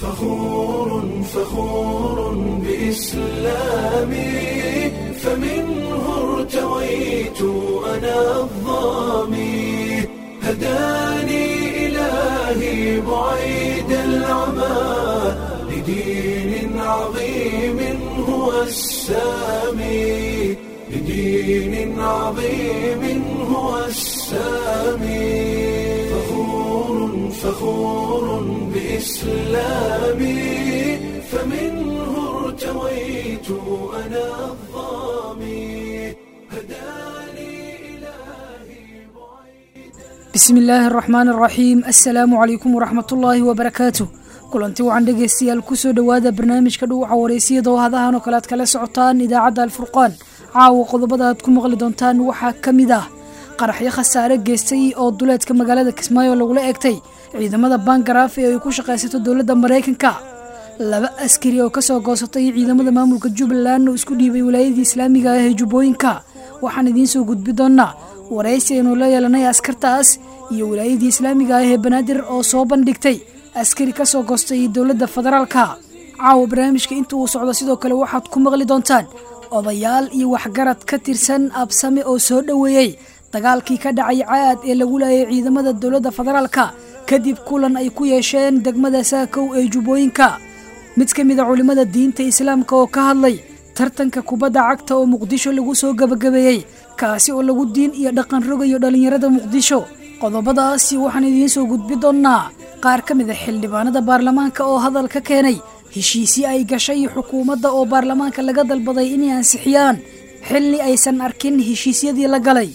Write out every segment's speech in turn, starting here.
فخور فخور بإسلامي فمنه ارتويت أنا الظامي هداني إلهي بعيد العمى لدين عظيم هو السامي لدين عظيم هو السامي فخور فخور بإسلامي فمنه ارتويت أنا الظامي هداني إلهي بعيد bismi illaahi araxmaan araxiim assalaamu calaykum waraxmatullaahi wabarakaatu kulanti wacan dhegeystayaal kusoo dhowaada barnaamijka dhuuxa wareysiyada oo hadahan oo kale aad kala socotaan idaacadda alfurqaan caawa qodobada aad ku maqli doontaan waxaa ka mid ah qaraxyo khasaare geystay oo duleedka magaalada kismaayo lagula eegtay ciidamada bangaraaf ee ay ku shaqaysato dowladda maraykanka laba askari oo kasoo goosatay ciidamada maamulka jubbaland oo isku dhiibay wilaayadii islaamiga ah ee jubbooyinka waxaan idiin soo gudbi doonaa waraysi aynu la yeelanay askartaas iyo wilaayadii islaamiga ah ee banaadir oo soo bandhigtay askari kasoo goostay dowladda federaalka caawa barnaamijka inta uu socdo sidoo kale waxaad ku maqli doontaan odayaal iyo waxgarad ka tirsan absame oo soo dhoweeyey dagaalkii ka dhacay caad ee lagu laayay ciidamada dowladda federaalka kadib kulan ay ku yeesheen degmada saakow ee jubbooyinka mid ka mid a culimmada diinta islaamka oo ka hadlay tartanka kubadda cagta oo muqdisho lagu soo gebagabeeyey kaasi oo lagu diin iyo dhaqan rogayo dhallinyarada muqdisho qodobadaasi waxaan idiin soo gudbi doonnaa qaar ka mid a xildhibaanada baarlamaanka oo hadal ka keenay heshiisii ay gashay xukuumadda oo baarlamaanka laga dalbaday inay ansixiyaan xilli aysan arkin heshiisyadii la galay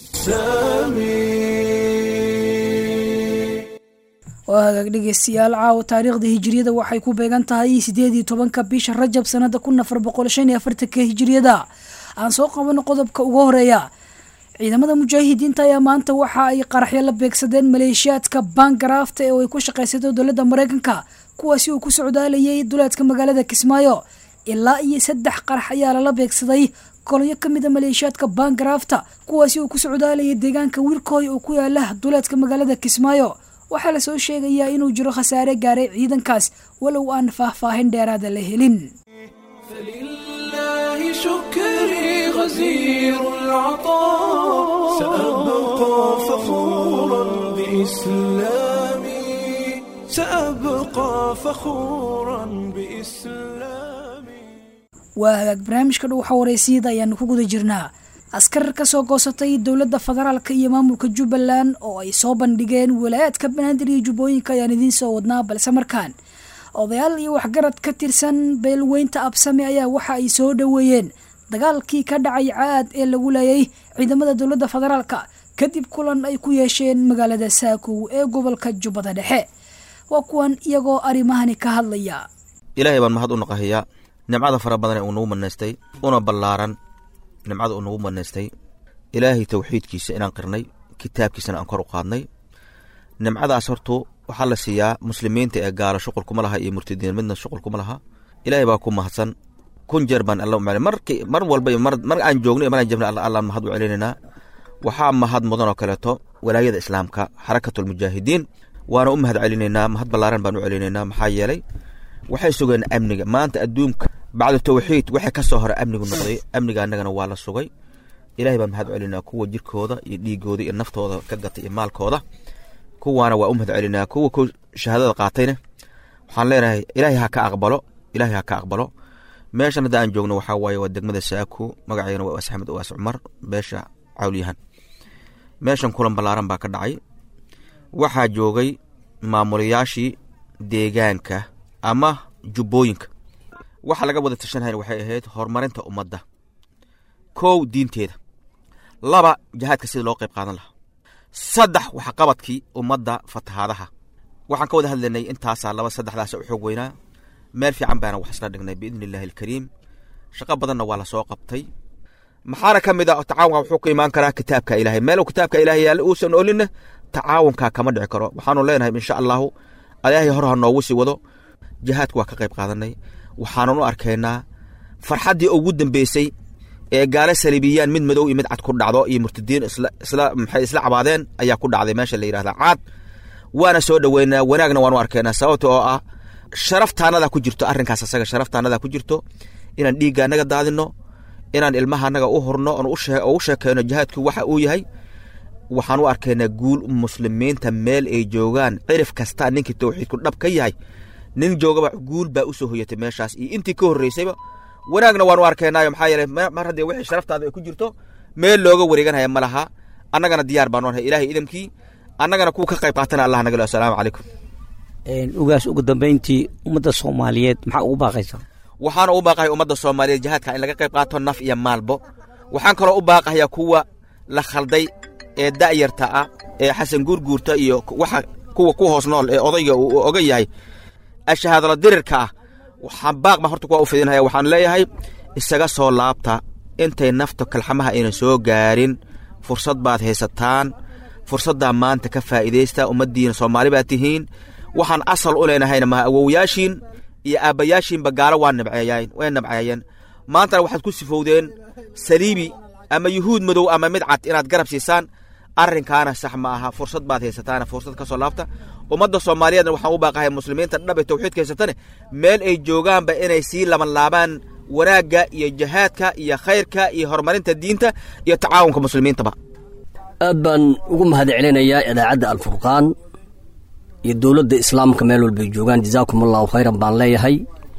سامي waa hagaag dhegeystayaal caawa taariikhda hijiriyada waxay ku beegan tahay sideed iyo tobanka bisha rajab sanada kun afar boqol shan iyo afartanka hijiriyada aan soo qabano qodobka ugu horeeya ciidamada mujaahidiinta ayaa maanta waxa ay qaraxyo la beegsadeen maleeshiyaadka bangaraafta ee ay ku shaqaysato dowladda maraykanka kuwaasi uu ku socdaalayay duleedka magaalada kismaayo ilaa iyo saddex qarax ayaa lala beegsaday kolonyo ka mid a maleeshiyaadka bangaraafta kuwaasi uu ku socdaalayay deegaanka wirkooy oo ku yaala duleedka magaalada kismaayo waxaa lasoo sheegayaa inuu jiro khasaare gaaray ciidankaas walow aan faahfaahin dheeraada la helin فلله شكري غزير العطاء سأبقى فخورا بإسلامي سأبقى فخورا بإسلامي waa hagaag barnaamijka dhuuxa wareysiyada ayaanu ku guda jirnaa askar ka soo goosatay dowladda federaalka iyo maamulka jubbaland oo ay soo bandhigeen walaayaadka banaadir iyo jubbooyinka ayaan idiin soo wadnaa balse markaan odayaal iyo waxgarad ka tirsan beelweynta absame ayaa waxa ay soo dhoweeyeen dagaalkii ka dhacay caad ee lagu leeyay ciidamada dowladda federaalka kadib kulan ay ku yeesheen magaalada saakow ee gobolka jubbada dhexe waa kuwan iyagoo arrimahani ka hadlaya ilaahay baan mahad u naqahayaa nimcada fara badan ee uu nagu manaystay una ballaaran nimcada uu nagu manaystay ilaahay tawxiidkiisa inaan qirnay kitaabkiisana aan kor u qaadnay nimcadaas hortu waxaa la siiyaa muslimiinta ee gaalo shuqul kuma laha iyo murtadiin midna shuqul kuma laha ilaahay baa ku mahadsan kun jeer baan alla umaclin marki mar walba iyo mar mar aan joogno iyo mar aan jabna alla allaan mahad u celinaynaa waxaa mahad mudan oo kaleeto walaayada islaamka xarakatulmujaahidiin waana u mahad celinaynaa mahad ballaaran baan u celinaynaa maxaa yeelay waxay sugeen amniga maanta adduunka bacda tawxiid waxay ka soo hore amnigu noqday amniga annagana waa la sugay ilahay baan mahad celinaa kuwa jirkooda iyo dhiigooda iyo naftooda ka gatay iyo maalkooda kuwaana waa u mahad celinaa kuwa ku shahaadada qaatayna waxaan leenahay ilaahay ha ka aqbalo ilaahay ha ka aqbalo meeshan hadda aan joogno waxaa waaye waa degmada saako magaceena waa waas axmed waas cumar beesha cawlyahan meeshan kulan ballaaran baa ka dhacay waxaa joogay maamulayaashii deegaanka ama jubbooyinka waxa laga wada tashanhayn waxay ahayd horumarinta ummadda kow diinteeda laba jihaadka sida loo qayb qaadan lahaa saddex waxqabadkii ummadda fatahaadaha waxaan ka wada hadlaynay intaasaa laba saddexdaasa u xoog weynaa meel fiican baana wax isla dhignay biidni illaahi alkariim shaqo badanna waa la soo qabtay maxaana ka mid a tacaawunka wuxuu ka imaan karaa kitaabka ilaahay meel kitaabka ilaahay yaalla uusan olinna tacaawunkaa kama dhici karo waxaanu leenahay insha allahu ilaahay hor ha noogu sii wado jihaadka waa ka qayb qaadanay waxaanan u arkaynaa farxaddii ugu dambeysay ee gaalo saliibiyaan mid madow iyo mid cad ku dhacdo iyo murtadiin isla maxay isla cabaadeen ayaa ku dhacday meesha la yidhahda caad waana soo dhoweynaa wanaagna waanu arkaynaa sababta oo ah sharaftaanada ku jirto arrinkaas asaga sharaftaanada ku jirto inaan dhiigga anaga daadino inaan ilmaha anaga u hurno oon ugu sheekeyno jihaadku waxa uu yahay waxaan u arkaynaa guul muslimiinta meel ay joogaan cirif kasta ninkii towxiidku dhab ka yahay nin joogaba guul baa usoo hoyatay meeshaas iyo intii ka horreysayba wanaagna waan u arkaynaayo maxaa yeeley mar haddii wixii sharaftaada ay ku jirto meel looga wareeganhaya ma laha annagana diyaar baan nahay ilaahay idamkii annagana kuwa ka qayb qaatana allah naga le assalaamu calaykum ugaas ugu dambayntii ummadda soomaaliyeed maxaa ugu baaqaysaa waxaana u baaqahay ummadda soomaaliyeed jihaadka in laga qayb qaato naf iyo maalbo waxaan kaloo u baaqahayaa kuwa la khalday ee da'yarta ah ee xasan guurguurta iyo waxa kuwa ku hoos nool ee odayga uu oga yahay ashahaadala dirirka ah waxaan baaq baan horta kuwa u fidinaya waxaan leeyahay isaga soo laabta intay nafta kalxamaha aynan soo gaarin fursad baad haysataan fursaddaa maanta ka faa'iidaysta ummaddiina soomaali baad tihiin waxaan asal u leenahayna maha awowyaashiin iyo aabbayaashiinba gaalo waa nabceeyeen way nabceeyeen maantana waxaad ku sifowdeen saliibi ama yuhuud madow ama mid cad inaad garab siisaan arrinkaana sax ma aha fursad baad haysataana fursad ka soo laabta ummadda soomaaliyeedna waxaan u baaqahay muslimiinta dhab ee tawxiidka haysatane meel ay joogaanba inay sii laban laabaan wanaagga iyo jihaadka iyo khayrka iyo horumarinta diinta iyo tacaawunka muslimiintaba aad baan ugu mahad celinayaa idaacadda alfurqaan iyo dowladda islaamka meel walbay joogaan jazaakum allahu khayran baan leeyahay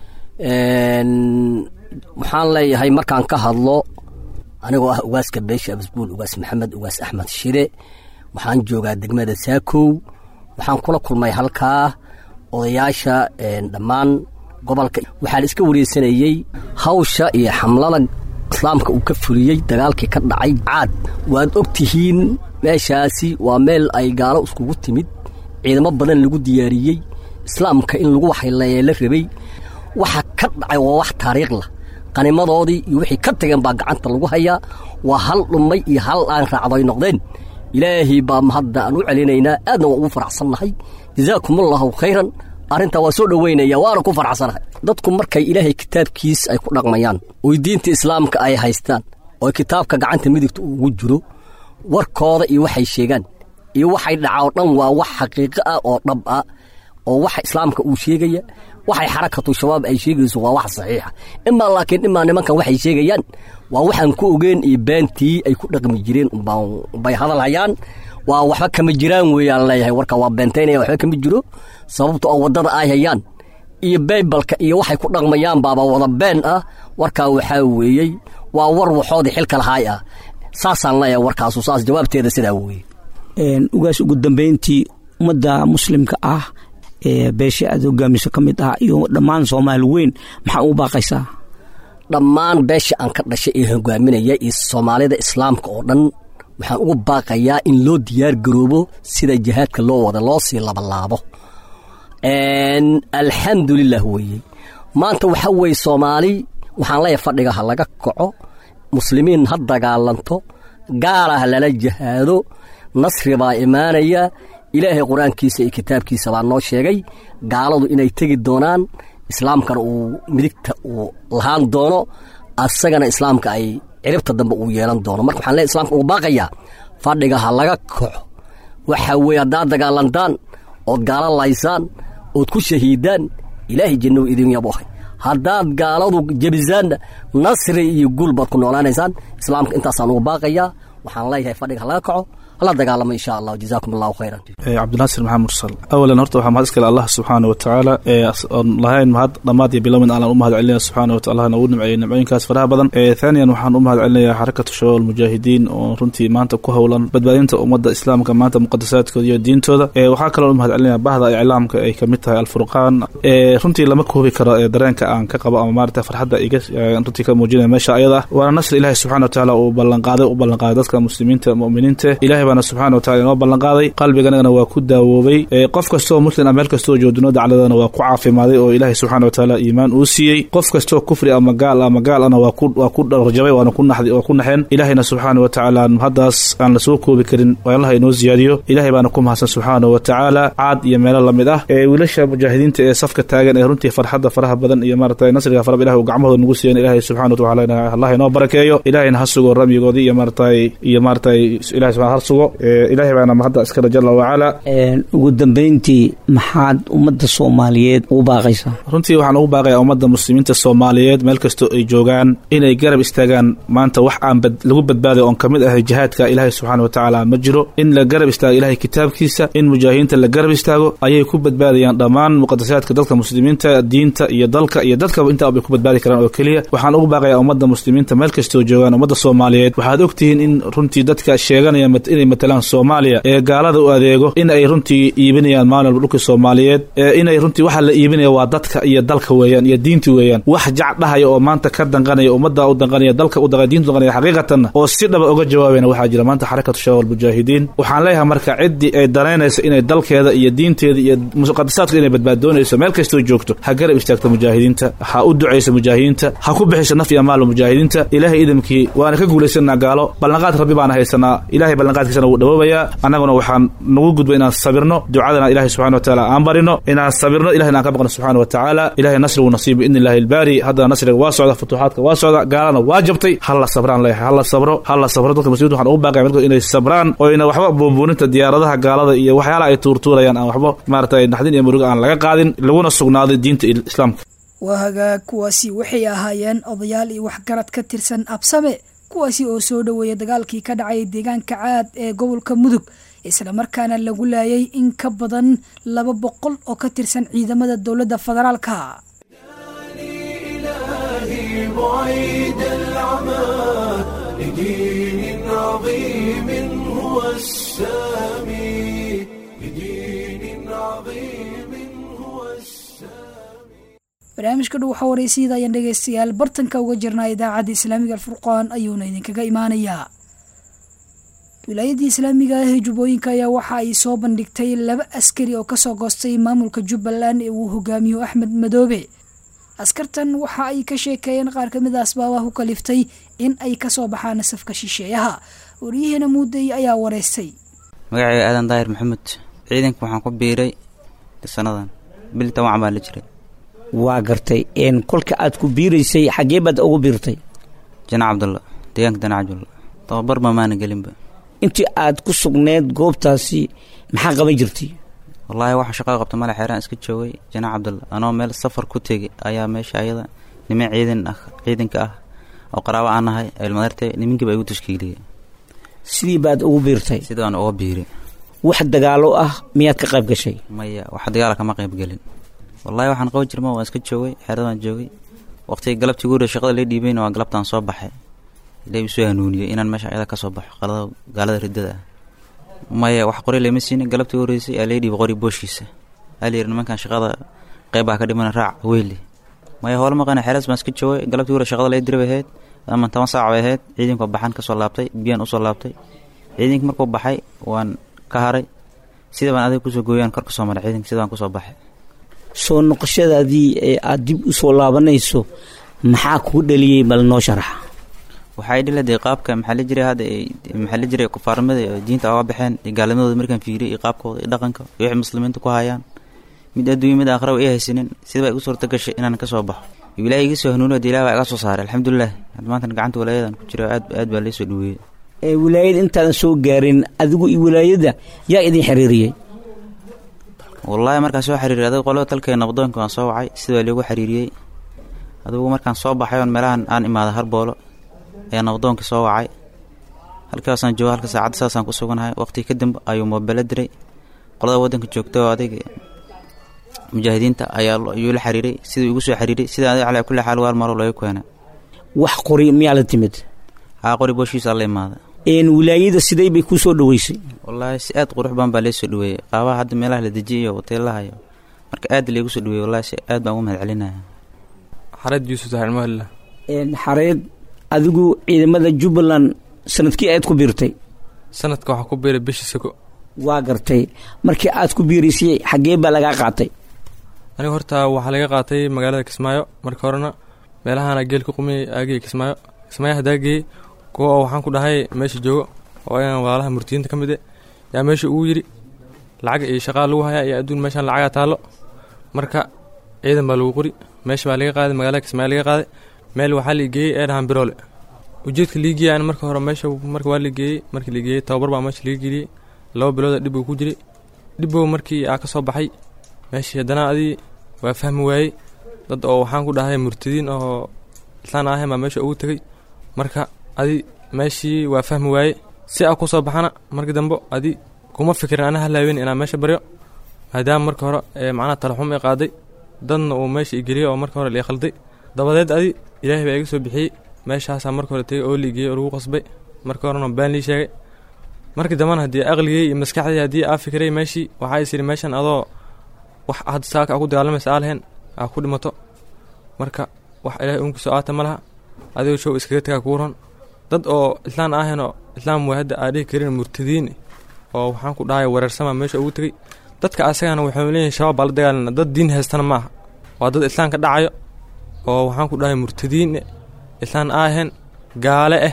waxaan leeyahay markaan ka hadlo anigoo ah ugaaska beesha abasbuul ugaas maxamed ugaas axmed shire waxaan joogaa degmada saakow waxaan kula kulmay halkaa odayaasha dhammaan gobolka waxaan iska wareysanayey hawsha iyo xamlada islaamka uu ka fuliyey dagaalkii ka dhacay caad waad og tihiin meeshaasi waa meel ay gaalo iskugu timid ciidamo badan lagu diyaariyey islaamka in lagu waxayleeya la rabay waxa ka dhacay waa wax taariikhlah qanimadoodii iyo wixii ka tageen baa gacanta lagu hayaa waa hal dhummay iyo hal aan raacdo ay noqdeen ilaahay baa mahadda aan u celinaynaa aadna waa ugu faraxsannahay jazaakumullahu khayran arrintaa waa soo dhoweynaya waana ku faraxsanahay dadku markay ilaahay kitaabkiis ay ku dhaqmayaan oy diinta islaamka ay haystaan oo kitaabka gacanta midigta ugu jiro warkooda iyo waxay sheegaan iyo waxay dhaca oo dhan waa wax xaqiiqo ah oo dhab ah oo waxa islaamka uu sheegaya waxay xarakatu shabaab ay sheegayso waa wax saxiixa imaa laakiin imaa nimankan waxay sheegayaan waa waxaan ku ogeen iyo beentii ay ku dhaqmi jireen bay hadal hayaan waa waxba kama jiraan weeyaan leeyahay warka waa beentaynaya waxba kama jiro sababto oo waddada ay hayaan iyo baybalka iyo waxay ku dhaqmayaan baaba wada been ah warkaa waxaa weeyey waa war waxoodii xilka lahaay ah saasaan leeyahay warkaasu saas jawaabteeda sidaa weeye ugaas ugu dambayntii ummadda muslimka ah ee beesha aad hogaamiso ka mid ah iyo dhammaan soomaali weyn maxaa u baaqaysaa dhammaan beesha aan ka dhashay ee hogaaminaya iyo soomaalida islaamka oo dhan waxaan ugu baaqayaa in loo diyaar garoobo sida jihaadka loo wada loo sii labalaabo alxamdulilah weeye maanta waxaa weeye soomaali waxaan leeyahay fadhiga ha laga kaco muslimiin ha dagaalanto gaala ha lala jihaado nasri baa imaanaya ilaahay qur-aankiisa iyo kitaabkiisa baa noo sheegay gaaladu inay tegi doonaan islaamkana uu midigta uu lahaan doono asagana islaamka ay ciribta dambe uu yeelan doono marka waxaan leeyahy islamka ugu baaqayaa fadhiga ha laga kaco waxa weeye haddaad dagaalantaan ood gaalo laysaan ood ku shahiidaan ilaahay jannou idin yabu ahay haddaad gaaladu jebisaanna nasri iyo guul baad ku noolaanaysaan islaamka intaasaan ugu baaqayaa waxaan leeyahay fadhiga ha laga kaco hala dagaalamo insha allah jazaakum allahu khayran cabdinaasir maxamed mursal awalan horta waxaa mahad iskale allah subxaana wa tacaala oon lahayn mahad dhammaad iyo bilowmin aanan u mahad celinaya subxaana wa taala nagu nimceeyey nimcooyinkaas faraha badan thaaniyan waxaan u mahad celinayaa xarakatu shabaab almujaahidiin oo runtii maanta ku howlan badbaadinta ummadda islaamka maanta muqadasaadkooda iyo diintooda waxaa kaloo u mahad celinaya bahda iclaamka ay kamid tahay alfurqaan runtii lama koobi karo dareenka aan ka qabo ama maarata farxadda iga runtii ka muujinaya meesha ayada ah waana nasri ilaahi subxana wa tacaala uu ballanqaaday u ballanqaaday dadka muslimiinta mu'miniinta ilahay baana subxana wa tacala inoo ballanqaaday qalbiganagana waa ku daawoobay qof kastoo muslim a meel kastoo joogdino dacladana waa ku caafimaaday oo ilaahay subxana wa tacaala iimaan uu siiyey qof kastoo kufri ama gaal ama gaal ana waa ku dharjabay waana waa ku naxeen ilaahayna subxaana wa tacaala haddaas aan lasoo koobi karin allaha inoo ziyaadiyo ilahay baana ku mahadsan subxaana wa tacaala caad iyo meelo lamid ah ee wiilasha mujaahidiinta ee safka taagan ee runtii farxadda faraha badan iyo maarata nasriga farab ilahi uu gacmahooda nagu siiyan ilahay subxana wa tacaala allah inoo barakeeyo ilahayna ha sugo ramyigoodii iyo maarata iyo maarata ilahay subxana ha sugo sugo ilaahay baana mahadda iskale jala wacala ugu dambeyntii maxaad ummadda soomaaliyeed ugu baaqaysaa runtii waxaan ugu baaqayaa ummadda muslimiinta soomaaliyeed meel kastoo ay joogaan inay garab istaagaan maanta wax aan lagu badbaaday oon kamid ahay jihaadka ilaahay subxaana watacaala ma jiro in la garab istaago ilahay kitaabkiisa in mujaahidiinta la garab istaago ayay ku badbaadayaan dhammaan muqadasaadka dadka muslimiinta diinta iyo dalka iyo dadkaba intaa bay ku badbaadi karaan oo keliya waxaan ugu baaqayaa ummadda muslimiinta meel kastoo joogaan ummadda soomaaliyeed waxaad ogtihiin in runtii dadka sheeganaya inay matalaan soomaaliya ee gaalada u adeego in ay runtii iibinayaan maalin walba dhulka soomaaliyeed inay runtii waxa la iibinaya waa dadka iyo dalka weeyaan iyo diinta weeyaan wax jac dhahaya oo maanta ka danqanaya ummadda u danqanaya dalka u danqanaya diinta u danqanaya xaqiiqatanna oo si dhaba uga jawaabayna waxaa jira maanta xarakatu shabaab almujaahidiin waxaan leeyahay marka ciddii ay danaynaysa inay dalkeeda iyo diinteeda iyo muqadasaadka inay badbaadoonayso meel kastoo joogto ha garab istaagta mujaahidiinta ha u ducaysa mujaahidiinta ha ku bixisa naf iyo maal mujaahidiinta ilaahay idamkii waana ka guulaysanaa gaalo ballanqaad rabbi baana haysanaa ilahay ballanqaadkiisana wuu dhawoobayaa annaguna waxaan nagu gudba inaan sabirno ducadana ilahay subxana wa taala aan barino inaan sabirno ilahina aan ka baqno subxana wa tacaala ilahay nasrigu nasiib biidni illahi albaari haddana nasriga waa socda futuuxaadka waa socda gaalana waa jabtay halla sabraan leeyahay halla sabro halla sabro dadka muslimiinta waxaan ugu baaqaya melkood inay sabraan oo ina waxba buunbuuninta diyaaradaha gaalada iyo waxyaalaha ay tuurtuurayaan aan waxba maaragtay naxdin iyo murugo aan laga qaadin laguna sugnaaday diinta islaamka waa hagaag kuwaasi waxay ahaayeen odayaal iyo waxgarad ka tirsan absame kuwaasi oo soo dhoweeya dagaalkii ka dhacay deegaanka caad ee gobolka mudug islamarkaana lagu laayay in ka badan laba boqol oo ka tirsan ciidamada dowladda federaalka بعيد العمى لدين عظيم هو السامي لدين عظيم هو السامي barnaamijka dhow waxaa waraysiida ayaan dhegaystayaal bartanka uga jirnaa idaacadda islaamiga alfurqaan ayuuna idinkaga imaanayaa wilaayadii islaamiga ah ee jubbooyinka ayaa waxa ay soo bandhigtay laba askari oo kasoo goostay maamulka jubbaland ee uu hogaamiyo axmed madoobe askartan waxa ay ka sheekeeyeen qaar kamid a asbaabaha ku kaliftay in ay kasoo baxaan safka shisheeyaha waryaheena muudey ayaa wareystay magacayga aadan daahir maxamed ciidanka waxaan ku biiray sanadan bil toban baa la jiray waa gartay kolka aad ku biiraysay xaggee baad ugu biirtay janac cabdulla deegaanka janac cabdulla tababar ba maana gelinba intii aad ku sugneed goobtaasi maxaa qaban jirtay wallaahi waxa shaqaa qabta male xeeraan iska joogay janac cabdulla anoo meel safar ku tegay ayaa meesha ayada niman ciidan ah ciidanka ah oo qaraabo aan nahay ilmadartay nimankiiba igu tashkiiliyey sidii baad ugu biirtay sidaan uga biiray wax dagaalo ah miyaad ka qayb gashay maya wax dagaala kama qayb gelin wallaahi waxaan qaban jirma waan iska joogay xeeradaan joogay waqtiga galabtii ugu horey shaqada la dhiibayna waa galabtaan soo baxay ilaahi usoo hanuuniyey inaan meesha ayada ka soo baxo qalada gaalada riddada ah maya wax qori lama siinin galabtii u horeysay aa laga dhiibay qori booshiisa aa la yidhi nimankan shaqada qeybbaa ka dhimana raac weyli maya hoola maqana xeeras baan iska joogay galabtii hore shaqada laga diri bay ahayd ama toban saac bay ahayd ciidanka baxan kasoo laabtay biyaan usoo laabtay ciidanka markuu baxay waan ka haray sida baan adiga kusoo gooyaan kor kasoo maray ciidanka sida baan kusoo baxay soo noqoshadaadii ee aad dib u soo laabanayso maxaa kuu dhaliyey bal noo sharaxa waxay dhiladee qaabka maxaa la jiray hadda maxaa la jiray kufaarnimada oo diinta oga baxeen iyo gaalnimadooda markaan fiiriyay iyo qaabkooda iyo dhaqanka iyo wixii muslimiinta ku hayaan mid adduunya mid aakhira ay haysanin sida baa igu suurta gashay inaan ka soo baxo iyo ilaahay iga soo hanuuniyo dee ilaah baa iga soo saaray alxamdulilah maantana gacanta walaayadan ku jira aad aad baa laysoo dhaweeyey ee wilaayada intaadan soo gaarin adigu iyo wilaayada yaa idin xiriiriyey wallaahi markaan soo xiriiriyay adiga qolada talkeena nabdoonka waan soo wacay sida baa liigu xiriiriyey adigu markaan soo baxay oon meelahan aan imaada harboolo ayaa nabdoonka soo wacay halkaasaan jooga halka saacadda saasaan ku suganahay waqti kadib ayuu moobelo diray qolada waddanka joogta oo adiga mujaahidiinta ayaa ayuu la xiriiray siduu igu soo xiriiray sida adiga calaa kulli xaal waar maro looga keena wax qori miyaa la timid haa qori booshiisa la imaada een wilaayada sidey bay kuu soo dhaweysay wallaahi si aad qurux badan baa leesoo dhaweeyey qaabaha hadda meelaha la dejiyay iyo hoteelaha iyo marka aad laygu soo dhaweeyey wallahi si aad baan ugu mahad celinaya xareed yuusuf saxirmahalla een xareed adigu ciidamada jubbaland sanadkii aad ku biirtay sanadka waxaa ku biiray bishii sako waa gartay markii aad ku biiraysay xaggee baa lagaa qaatay aniga horta waxaa laga qaatay magaalada kismaayo marka horena meelahana geel ku qumiyay aagay kismaayo kismaayo haddaa geeyey kuwa oo waxaan ku dhahay meesha joogo oo ayaan walaalaha murtiyiinta ka mid e yaa meesha ugu yidhi lacag iyo shaqaa lagu hayaa iyo adduun meeshaan lacagaa taallo marka ciidan baa lagu qori meesha baa laga qaaday magaalada kismaayo laga qaaday meel waxaa la geeyey ee dhahaan biroole ujeedka liigiya an marka hore meesha marka waa ligeeyey markii ligeeyey tababar baa meesha laga geliyey laba bilooda dhib uu ku jiray dhibbow markii aa ka soo baxay meeshii haddana adii waa fahmi waayey dad oo waxaan ku dhahay murtadiin oo islaan ahayn baa meesha ugu tegey marka adi meeshii waa fahmi waayey si aa ku soo baxana markii dambe adi kuma fikirin ana halaaweyn inaan meesha baryo maadaama marka hore ee macnaha talaxum i qaaday dadna uu meesha i geliyey oo marka hore lii khalday dabadeed adi ilaahay baa iga soo bixiyey meeshaasaa marka hore tegey oo liigeeyey oo lagu qasbay marka horena baan lii sheegay markii dambena haddii aqligey iyo maskaxdii haddii aa fikiray meeshii waxaa is yidhi meeshan adoo wax hadda saaka aa ku dagaalamaysa aa lahayn aa ku dhimato marka wax ilaahay uunkiisoo aata ma laha adigoo show iskaga tagaa kuu ron dad oo islaan ahaynoo islaam way hadda aa dhihi karin murtadiin oo waxaan ku dhahay wereersama meesha ugu tegey dadka asagana waxay leeyihin shabaab baa la dagaalana dad diin haystana ma aha waa dad islaamka dhacayo oo waxaan ku dhahay murtadiin islaan aahayn gaale ah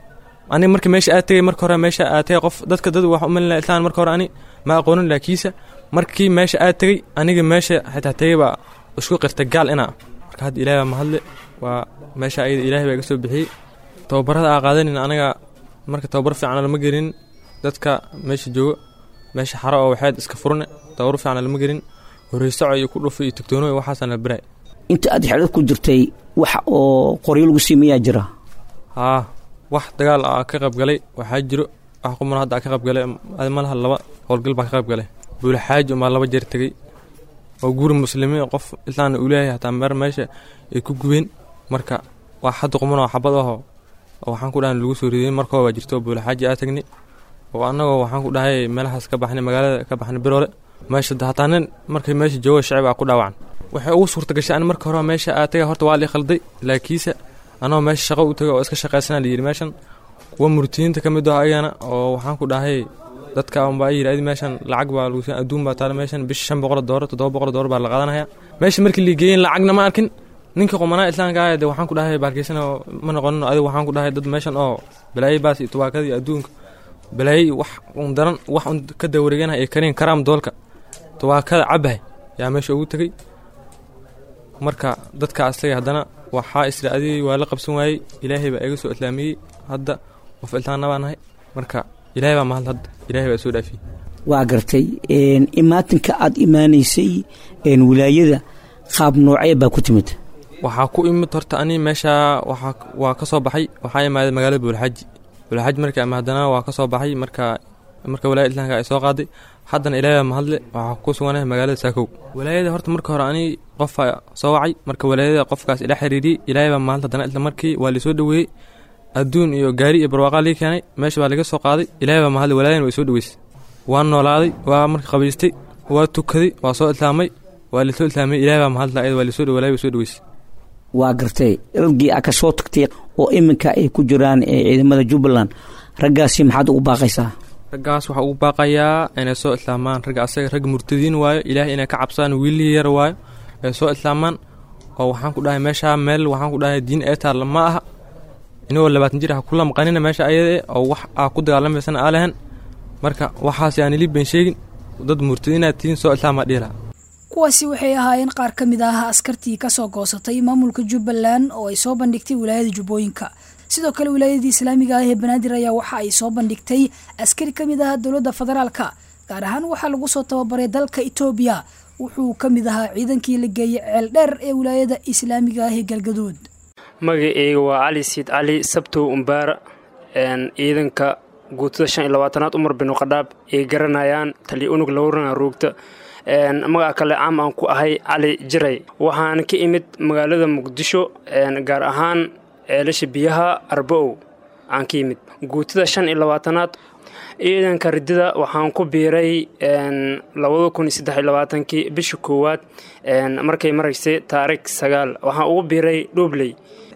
ani marka meesha aad tegey marka hore meesha aad tegey qof dadka dad wax umalina islaan marka hore ani ma aqoonin laakiisa markii meesha aad tegey aniga meesha xitaa tegey baa isku qirtay gaal inaa marka hadda ilaahay baa mahadle waa meesha ayada ilaahay baa iga soo bixiyey tababarada aa qaadanin anaga marka tababar fiican lama gelin dadka meesha jooga meesha xaro oo waxaad iska furne tababar fiican lama gelin horeysaco iyo ku dhufay iyo tugtoono iyo waxaasaan la baray inta aad xeelad ku jirtay wax oo qoryo lagu siimiyaa jira haa wax dagaal aa ka qayb galay waxaa jiro wax quman hadda aa ka qayb galay malaha laba howlgal baa ka qayb galay buulaxaaji umaa laba jeer tegey oo guri muslimiin qof islaana uu leeyahay hataa meer meesha ay ku gubeen marka wax hadda quman oo xabad ahoo oo waxaan ku dhahay lagu soo ridey markoo baa jirto buulaxaaji aa tagnay oo annagoo waxaan ku dhahay meelahaas ka baxnay magaalada ka baxnay biroole meesha hataa nin markay meesha jooga shacib aa ku dhaawacan waxay ugu suurta gashay an marka hore meesha aa tagay horta waa lii khalday laakiinse anoo meesha shaqo u tagay oo iska shaqaysana layidhi meeshan kuwa murtiyiinta ka mid ah ayagana oo waxaan ku dhahay dadka unbaa yidhi adi meeshan lacag baa lagu adduun baa taala meeshan bisha shan boqol doollar toddoba boqol doollar baa la qaadanaya meesha markii la geeyeen lacagna ma arkin ninka qumanaa islaamka ah de waxaan ku dhahay baarkeysan ma noqonin adiga waxaan ku dhahay dad meeshan oo balaayo baas iyo tubaakada iyo adduunka balaayo wax un daran wax un ka dawareegana ay kariin karaam doolka tubaakada cabahay yaa meesha ugu tegey marka dadka asaga haddana waxaa isra adigay waa la qabsan waayey ilaahay baa iga soo islaamiyey hadda qof iltaana baa nahay marka ilaahay baa mahad hadda ilaahay baa soo dhaafiyey waa gartay imaatinka aad imaanaysay wilaayada qaab noocee baa ku timid waxaa ku imid horta ani meesha waxaa waa ka soo baxay waxaa imaaday magaalada buulxaaji buulxaaji markii ama haddana waa ka soo baxay marka marka walaayada islaamka ay soo qaaday haddana ilaahay baa mahadle waxaa ku suganahay magaalada saakow walaayada horta marka hore ani qofa soo wacay marka walaayada qofkaas ila xiriiriyey ilaahay baa mahadle haddana isla markii waa lisoo dhoweeyey adduun iyo gaari iyo barwaaqaa lii keenay meesha baa laga soo qaaday ilaahay baa mahadle walaayadana way soo dhoweysay waa noolaaday waa marka qabaystay waa tukaday waa soo islaamay waa lisoo islaamay ilaahay baa mahadle ayada waa lisoo dhow walaayada way soo dhoweysay waa gartay raggii aa ka soo tagtay oo iminka ay ku jiraan ciidamada jubbaland raggaasi maxaad ugu baaqaysaa raggaas waxaa ugu baaqayaa inay soo islaamaan ragga asaga rag murtadiin waayo ilaahay inay ka cabsaan wiilii yar waayo ay soo islaamaan oo waxaan ku dhahay meeshaa meel waxaan ku dhahay diin ee taalla ma aha inagoo labaatan jir ha kula maqanina meesha ayada oo wax aa ku dagaalamaysana aa lahan marka waxaas aan ili been sheegin dad murtadiinaad tihiin soo islaamaa dhihi lahaa kuwaasi waxay ahaayeen qaar ka mid ah askartii ka soo goosatay maamulka jubbaland oo ay soo bandhigtay wilaayada jubbooyinka sidoo kale wilaayadii islaamiga ah ee banaadir ayaa waxa ay soo bandhigtay askari ka mid ah dowladda federaalka gaar ahaan waxaa lagu soo tababaray dalka etoobiya wuxuu ka mid ahaa ciidankii la geeyey ceel dheer ee wilaayada islaamiga ah ee galgaduud magaceyga waa cali siid cali sabtow umbaara ciidanka guutada shan iyo labaatanaad umar binu qadhaab ay garanayaan tali unug lowrana roogta magaca kale caam aan ku ahay cali jiray waxaan ka imid magaalada muqdisho gaar ahaan ceelasha biyaha arba-ow aan ka imid guutada shan iyo labaatanaad ciidanka ridida waxaan ku biiray labada kun iyo saddex iyo labaatankii bisha koowaad markay maraysay taariikh sagaal waxaan ugu biiray dhobley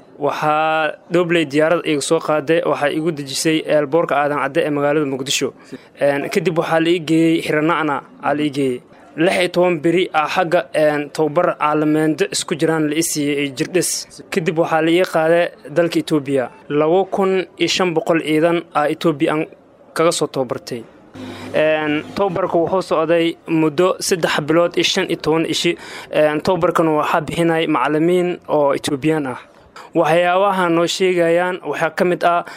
waxaa dhobley diyaarad iga soo qaaday waxaa igu dejisay eelboorka aadan cadde ee magaalada muqdisho kadib waxaa la ii geeyey xirana'na aa la ii geeyey lix iyo toban beri ah xagga tababar caalameendo isku jiraan la i siiyey jirdhis kadib waxaa la ii qaaday dalka etoobiya laba kun iyo shan boqol ciidan ah etoobiya aan kaga soo tababartay tababarka wuxuu socday muddo saddex bilood iyo shan iyo toban ishi tababarkan waxaa bixinay macalimiin oo etoobiyaan ah waxyaabaha noo sheegayaan waxaa ka mid ah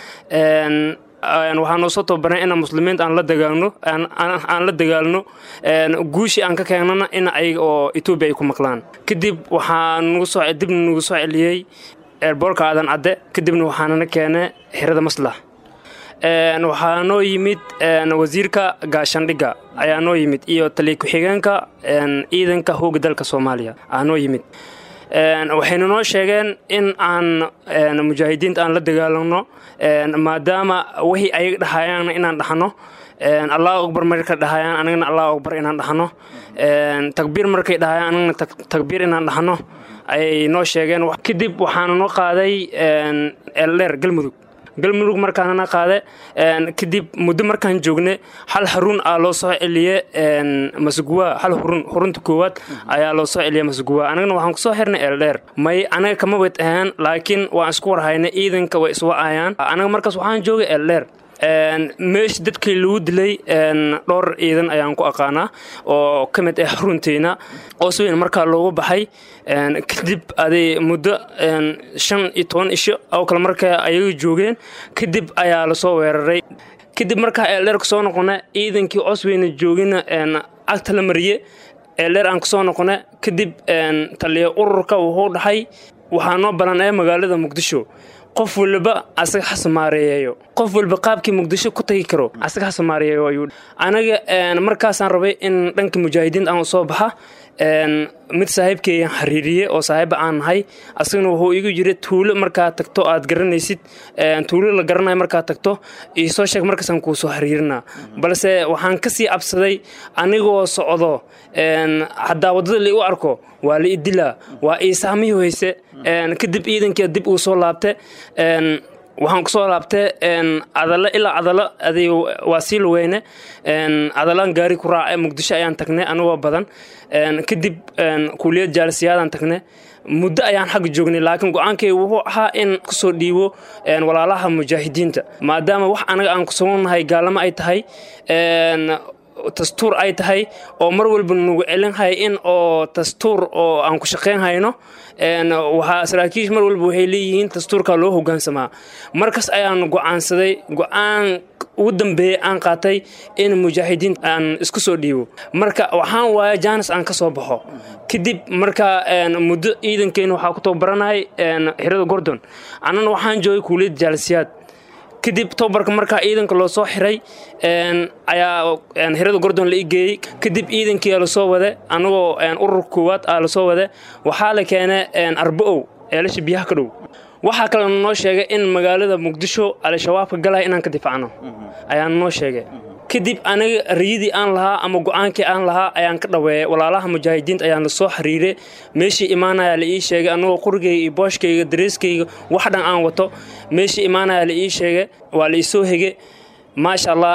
waxaa noo soo tababarnay inaan muslimiinta aan la dagaalno aan la dagaalno guushii aan ka keenana in ayaga oo etoobiya ay ku maqlaan kadib waxaa nagu soo dibna nagu soo celiyey eerboorka aadan cadde kadibna waxaanana keenay xirada maslax waxaa noo yimid wasiirka gaashandhigga ayaa noo yimid iyo taliya ku-xigeenka ciidanka hooga dalka soomaaliya aa noo yimid waxayna noo sheegeen in aan mujaahidiinta aan la dagaalamno maadaama wixii ayaga dhahayaan inaan dhaxno allahu akbar markay dhahayaan anagana allahu akbar inaan dhaxno takbiir markay dhahayaan anagana takbiir inaan dhaxno ayay noo sheegeen kadib waxaana noo qaaday eldheer galmudug galmudug markaanana qaade kadib muddo markaan joogne hal haruun aa loo soo celiye masuguwa hal hurun hurunta koowaad ayaa loo soo celiye masuguwa anagana waxaan kusoo xirnay eldheer may anaga kama wad ahaan laakiin waan isku warhayna ciidanka way iswacayaan anaga markaas waxaan joogay eldheer meesha dadkii lagu dilay dhowr ciidan ayaan ku aqaanaa oo ka mid ah runteyna oo si weyn markaa loogu baxay kadib aday muddo shan iyo toban isho oo kale markaa ayaga joogeen kadib ayaa lasoo weeraray kadib markaa eeldheer kusoo noqona ciidankii cosweyna joogina cagta la mariye eeldheer aan kusoo noqona kadib taliya ururka wuxuu dhahay waxaa noo balan ee magaalada muqdisho qof waliba asaga hasamaareeyeeyo qof waliba qaabkii muqdisho ku tagi karo asaga hasamaareeyeeyo ayuu anaga markaasaan rabay in dhanka mujaahidiinta aan soo baxa mid saaxiibkeeyaan xiriiriye oo saaxiiba aan nahay asagana wuxuu igu yiri tuulo markaa tagto aad garanaysid tuulo la garanayo markaa tagto iisoo sheeg markaasaan kuu soo xiriirinaa balse waxaan kasii cabsaday anigoo socdo haddaa waddada la igu arko waa la idilaa waa iisaamihi hoyse kadib ciidankii dib uu soo laabte waxaan kusoo laabtay cadalo ilaa cadalo aday waa sii lugeyne cadalaan gaari ku raace muqdisho ayaan tagnay anigoo badan kadib kuuliyad jaalisiyaadaan tagnay muddo ayaan xagga joognay laakiin go-aankay wuxuu ahaa in kusoo dhiibo walaalaha mujaahidiinta maadaama wax anaga aan kusugannahay gaalamo ay tahay dastuur ay tahay oo mar walba nagu celinhay in oo dastuur oo aan ku shaqayn hayno waxaa saraakiish mar walba waxay leeyihiin dastuurka loo hogaansamaa markaas ayaan go-aansaday go-aan ugu dambeeyey aan qaatay in mujaahidiin aan isku soo dhiibo marka waxaan waaya jaanis aan ka soo baxo kadib marka muddo ciidankeena waxaa ku tababaranay xirada gordon annana waxaan joogay kuuliyadda jaalisiyaad kadib tobabarka markaa ciidanka loo soo xiray ayaa xirada gordon la igeeyey kadib ciidankii lasoo wade anagoo urur koowaad aa lasoo wade waxaa la keenay arba-ow eelasha biyaha ka dhow waxaa kalena noo sheegay in magaalada muqdisho al-shabaabka galaya inaan ka difaacno ayaa noo sheegay kadib aniga riyadii aan lahaa ama go-aankii aan lahaa ayaan ka dhaweeyay walaalaha mujaahidiinta ayaan la soo xiriiray meeshii imaanaya la ii sheegay anagoo qurigayga iyo booshkayga dareeskayga wax dhan aan wato meeshii imaanaya la ii sheegay waa la ii soo hege maasha allah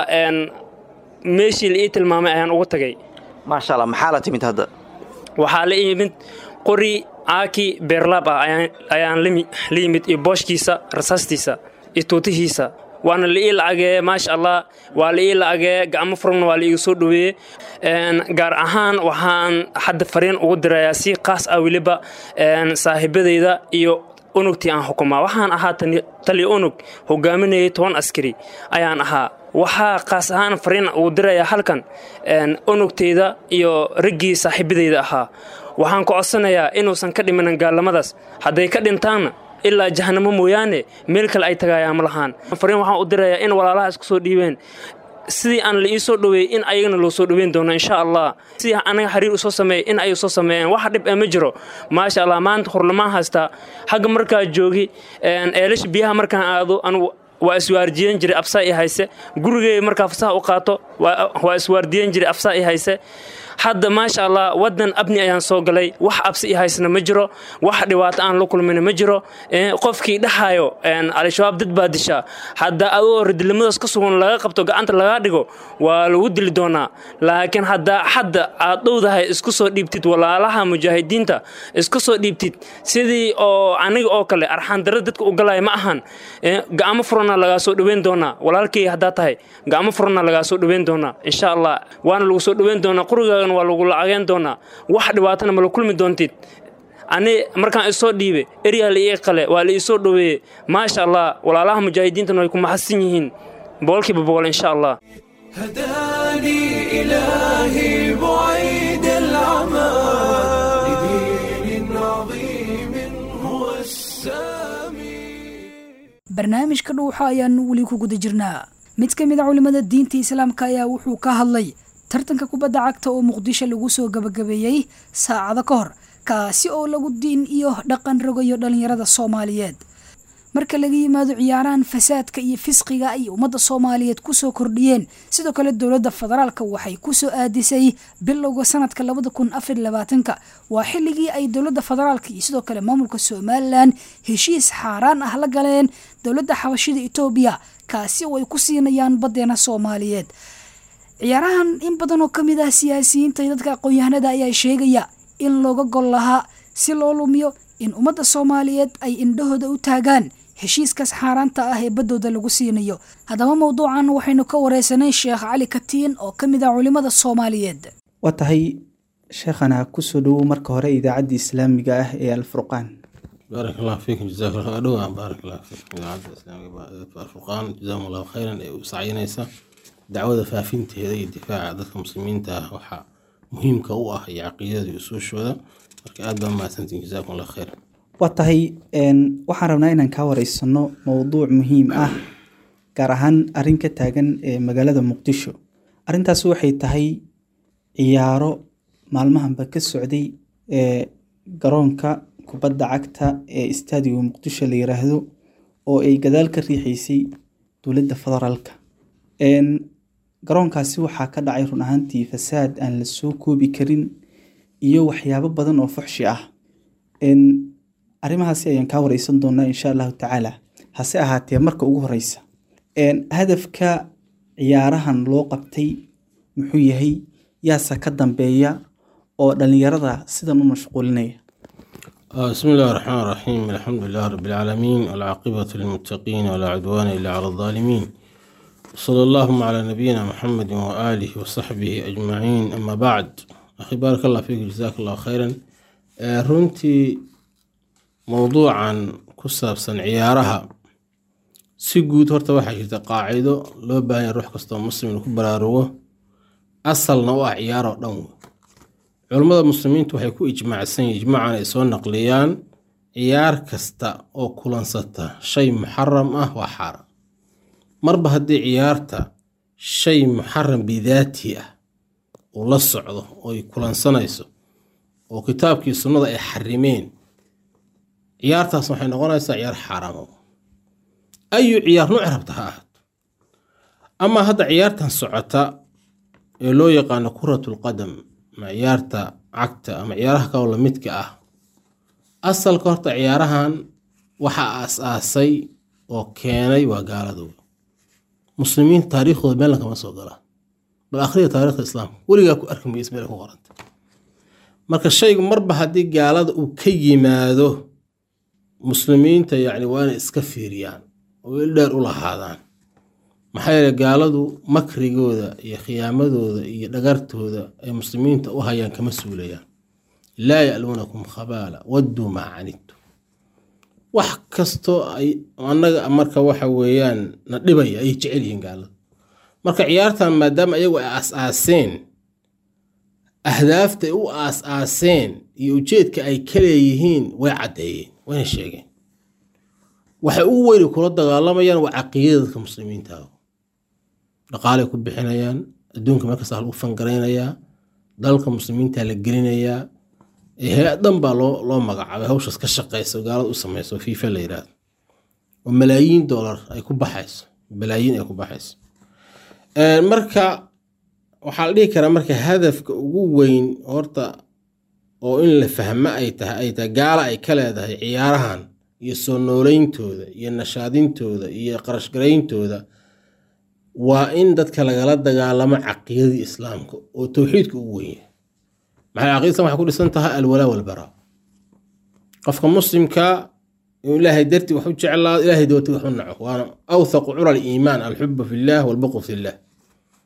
meeshii la ii tilmaamay ayaan ugu tagay maasha allah maxaa la timid hadda waxaa la yimid qori aaki beerlaab ah ayaan la yimid iyo booshkiisa rasaastiisa iyo tuutihiisa waana la ii lacagee maasha allah waa la ii lacagee gacmo furugna waa la iiga soo dhoweeyey gaar ahaan waxaan hadda fariin ugu dirayaa si qaas ah weliba saaxiibadayda iyo unugtii aan xukumaa waxaan ahaa taliya unug hogaaminayay toban askari ayaan ahaa waxaa qaas ahaan fariin ugu dirayaa halkan unugtayda iyo raggii saaxiibadayda ahaa waxaan ku codsanayaa inuusan ka dhimanin gaallamadaas hadday ka dhintaanna ilaa jahanamo mooyaane meel kale ay tagaayaan ma lahaan fariin waxaan u dirayaa in walaalaha isku soo dhiibeen sidii aan la ii soo dhoweeyey in ayagana loo soo dhoweyn doono insha allah sidii anaga xiriir usoo sameeyey in ay soo sameeyeen wax dhib ee ma jiro maasha allah maanta hurlamaan haystaa xagga markaa joogi eelasha biyaha markaan aado anugu waa iswaardiyen jiray absaa i hayse gurigey markaa fasaha u qaato waa iswaardiyen jiray absaa i hayse hadda maasha allah wadan abni ayaan soo galay wax absi i haysna ma jiro wax dhibaato aan la kulmin ma jiro qofkii dhahayo al-shabaab dad baa dishaa hadda adoo radilnimadaas ka sugan laga qabto gacanta lagaa dhigo waa lagu dili doonaa laakiin haddaa hadda aad dhowdahay isku soo dhiibtid walaalaha mujaahidiinta isku soo dhiibtid sidii oo aniga oo kale arxaandara dadka u galaya ma ahan gacmo furana lagaa soo dhoweyn doonaa walaalkay haddaa tahay gacmo furana lagaa soo dhoweyn doonaa insha allah waana lagu soo dhoweyn doonaa qurigaagana waa lagu lacageen doonaa wax dhibaatana mala kulmi doontid ani markaan isoo dhiibe eryaa la ii qale waa la iisoo dhoweeye maasha allah walaalaha mujaahidiintana way ku maxadsan yihiin boqolkiiba boqol insha allah هداني إلهي بعيد العمى لدين عظيم هو السامي barnaamijka dhuuxa ayaanu weli ku guda jirnaa mid ka mid a culimmada diinta islaamka ayaa wuxuu ka hadlay tartanka kubadda cagta oo muqdisho lagu soo gabagabeeyey saacado ka hor kaasi oo lagu diin iyo dhaqan rogayo dhallinyarada soomaaliyeed marka laga yimaado ciyaarahan fasaadka iyo fisqiga ay ummadda soomaaliyeed kusoo kordhiyeen sidoo kale dowladda federaalka waxay kusoo aadisay bilowga sanadka labada kun afar labaatanka waa xilligii ay dowladda federaalka iyo sidoo kale maamulka somalilan heshiis xaaraan ah la galeen dowladda xabashida etoobiya kaasi oo ay ku siinayaan baddeena soomaaliyeed ciyaarahan in badan oo ka mid ah siyaasiyiinta iyo dadka aqoon-yahanada ayaa sheegaya in looga gol lahaa si loo lumiyo in ummadda soomaaliyeed ay indhahooda u taagaan heshiiskaas xaaraanta ah ee baddooda lagu siinayo haddaba mowduucan waxaynu ka wareysanay sheekh cali katiin oo ka mid ah culimmada soomaaliyeed waa tahay sheekhana kusoo dhowow marka hore idaacadda islaamiga ah ee alfurqaan baarak allah fiikum jazaak allah dhowaa baarak allah fiikum idaacadda islaamiga alfurqaan jazakum allahu khayran ee u sacyinaysa dacwada faafinteeda iyo difaaca dadka muslimiinta ah waxaa muhiimka u ah iyo caqiidada iyo usuushooda marka aad baa mahadsantiin jazakum allah khayr waa tahay waxaan rabnaa inaan kaa wareysano mowduuc muhiim ah gaar ahaan arrin ka taagan ee magaalada muqdisho arrintaas waxay tahay ciyaaro maalmahanba ka socday ee garoonka kubadda cagta ee istaadiga muqdisho la yiraahdo oo ay gadaal ka riixeysay dowladda federaalka garoonkaasi waxaa ka dhacay run ahaantii fasaad aan la soo koobi karin iyo waxyaabo badan oo fuxshi ah arrimahaasi ayaan kaa wareysan doonaa insha allahu tacaala hase ahaatee marka ugu horeysa hadafka ciyaarahan loo qabtay muxuu yahay yaase ka dambeeya oo dhalinyarada sidan u mashquulinaya بسم الله الرحمن الرحيم الحمد لله رب العالمين والعاقبة للمتقين ولا عدوان إلا على الظالمين صلى اللهم على نبينا محمد وآله وصحبه أجمعين أما بعد أخي بارك الله فيك جزاك الله خيرا runtii mowduucan ku saabsan ciyaaraha si guud horta waxaa jirta qaacido loo baahanya ruux kastoo muslim inuu ku baraarugo asalna u ah ciyaar oo dhan wey culummada muslimiintu waxay ku ijmaacsan yihin ijmaacan ay soo naqliyaan ciyaar kasta oo kulansata shay muxaram ah waa xaaraan marba haddii ciyaarta shay muxaram bidaati ah uu la socdo oo ay kulansanayso oo kitaabkii sunnada ay xarimeen ciyaartaas waxay noqonaysaa ciyaar xaaraamo ayu ciyaar nuuc rabta ha ahaato amaa hadda ciyaartan socota ee loo yaqaano kuratul qadam ama ciyaarta cagta ama ciyaaraha kaloo lamidka ah asalka horta ciyaarahan waxaa aas-aasay oo keenay waa gaaladooda muslimiinta taariikhdooda meelna kama soo galaa bal akhriya taarikhda islaamka weligaa ku arki maysa meel ku qoranta marka shaygu marba haddii gaalada uu ka yimaado muslimiinta yacni waa inay iska fiiriyaan oo il dheer u lahaadaan maxaa yeele gaaladu makrigooda iyo khiyaamadooda iyo dhagartooda ay muslimiinta u hayaan kama suulayaan laa ya'luunakum khabaala wadduu maa canidtu wax kastoo ay annaga marka waxa weeyaan na dhibaya ayay jecel yihiin gaaladu marka ciyaartan maadaama iyagu ay aas-aaseen ahdaafta ay u aas-aaseen iyo ujeedka ay ka leeyihiin way caddeeyeen wayna sheegeen waxay ugu weyni kula dagaalamayaan waa caqiidada dadka muslimiinta dhaqaalay ku bixinayaan adduunka markasta lagu fangaraynayaa dalka muslimiinta la gelinayaa hay-adan baa loo loo magacaabay hawshaas ka shaqeysa gaalada u sameyso fiifa la yidhaahdo oo malaayiin dollar ay ku baxayso malaayiin ay ku baxayso marka waxaa la dhihi karaa marka hadafka ugu weyn horta oo in la fahmo ay tahay ay tahay gaala ay ka leedahay ciyaarahan iyo soo nooleyntooda iyo nashaadintooda iyo qarashgarayntooda waa in dadka lagala dagaalamo caqiidadii islaamka oo towxiidka ugu weyn yahay maxay caqida islam waxay ku dhisan tahay alwalaa walbaraa qofka muslimka inuu ilaahay dartii wax u jeclaado ilaahay doorti wax u naco waana awthaqu cura aliimaan alxubu fillah walbuqu fillah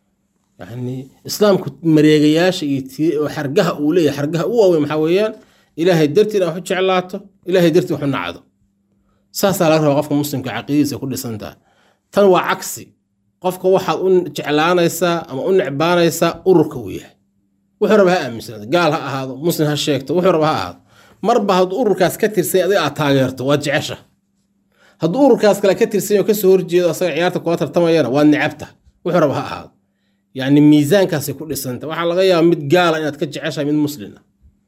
yani islaamku mareegayaasha iyo xargaha uu leeyahay xargaha u waaweyn maxaa weeyaan ilaahay dartii inaad wax u jeclaato ilaahay dartii wax u nacdo saasaa laga rabaa qofka muslimka caqiidadiisa ku dhisantaha tan waa cagsi qofka waxaad u jeclaanaysaa ama u necbaanaysaa ururka uu yahay wuxuu raba ha aaminsanaado gaal ha ahaado muslim ha sheegto wuxuu raba ha ahaado marba hadduu ururkaas ka tirsan adiga aad taageerto waad jecesha hadduu ururkaas kale ka tirsan oo kasoo horjeedo asaga ciyaarta kula tartamayana waad necabta wuxuu raba ha ahaado yacni miisaankaasay ku dhisanta waxaa laga yaabaa mid gaala inaad ka jeceshahay mid muslina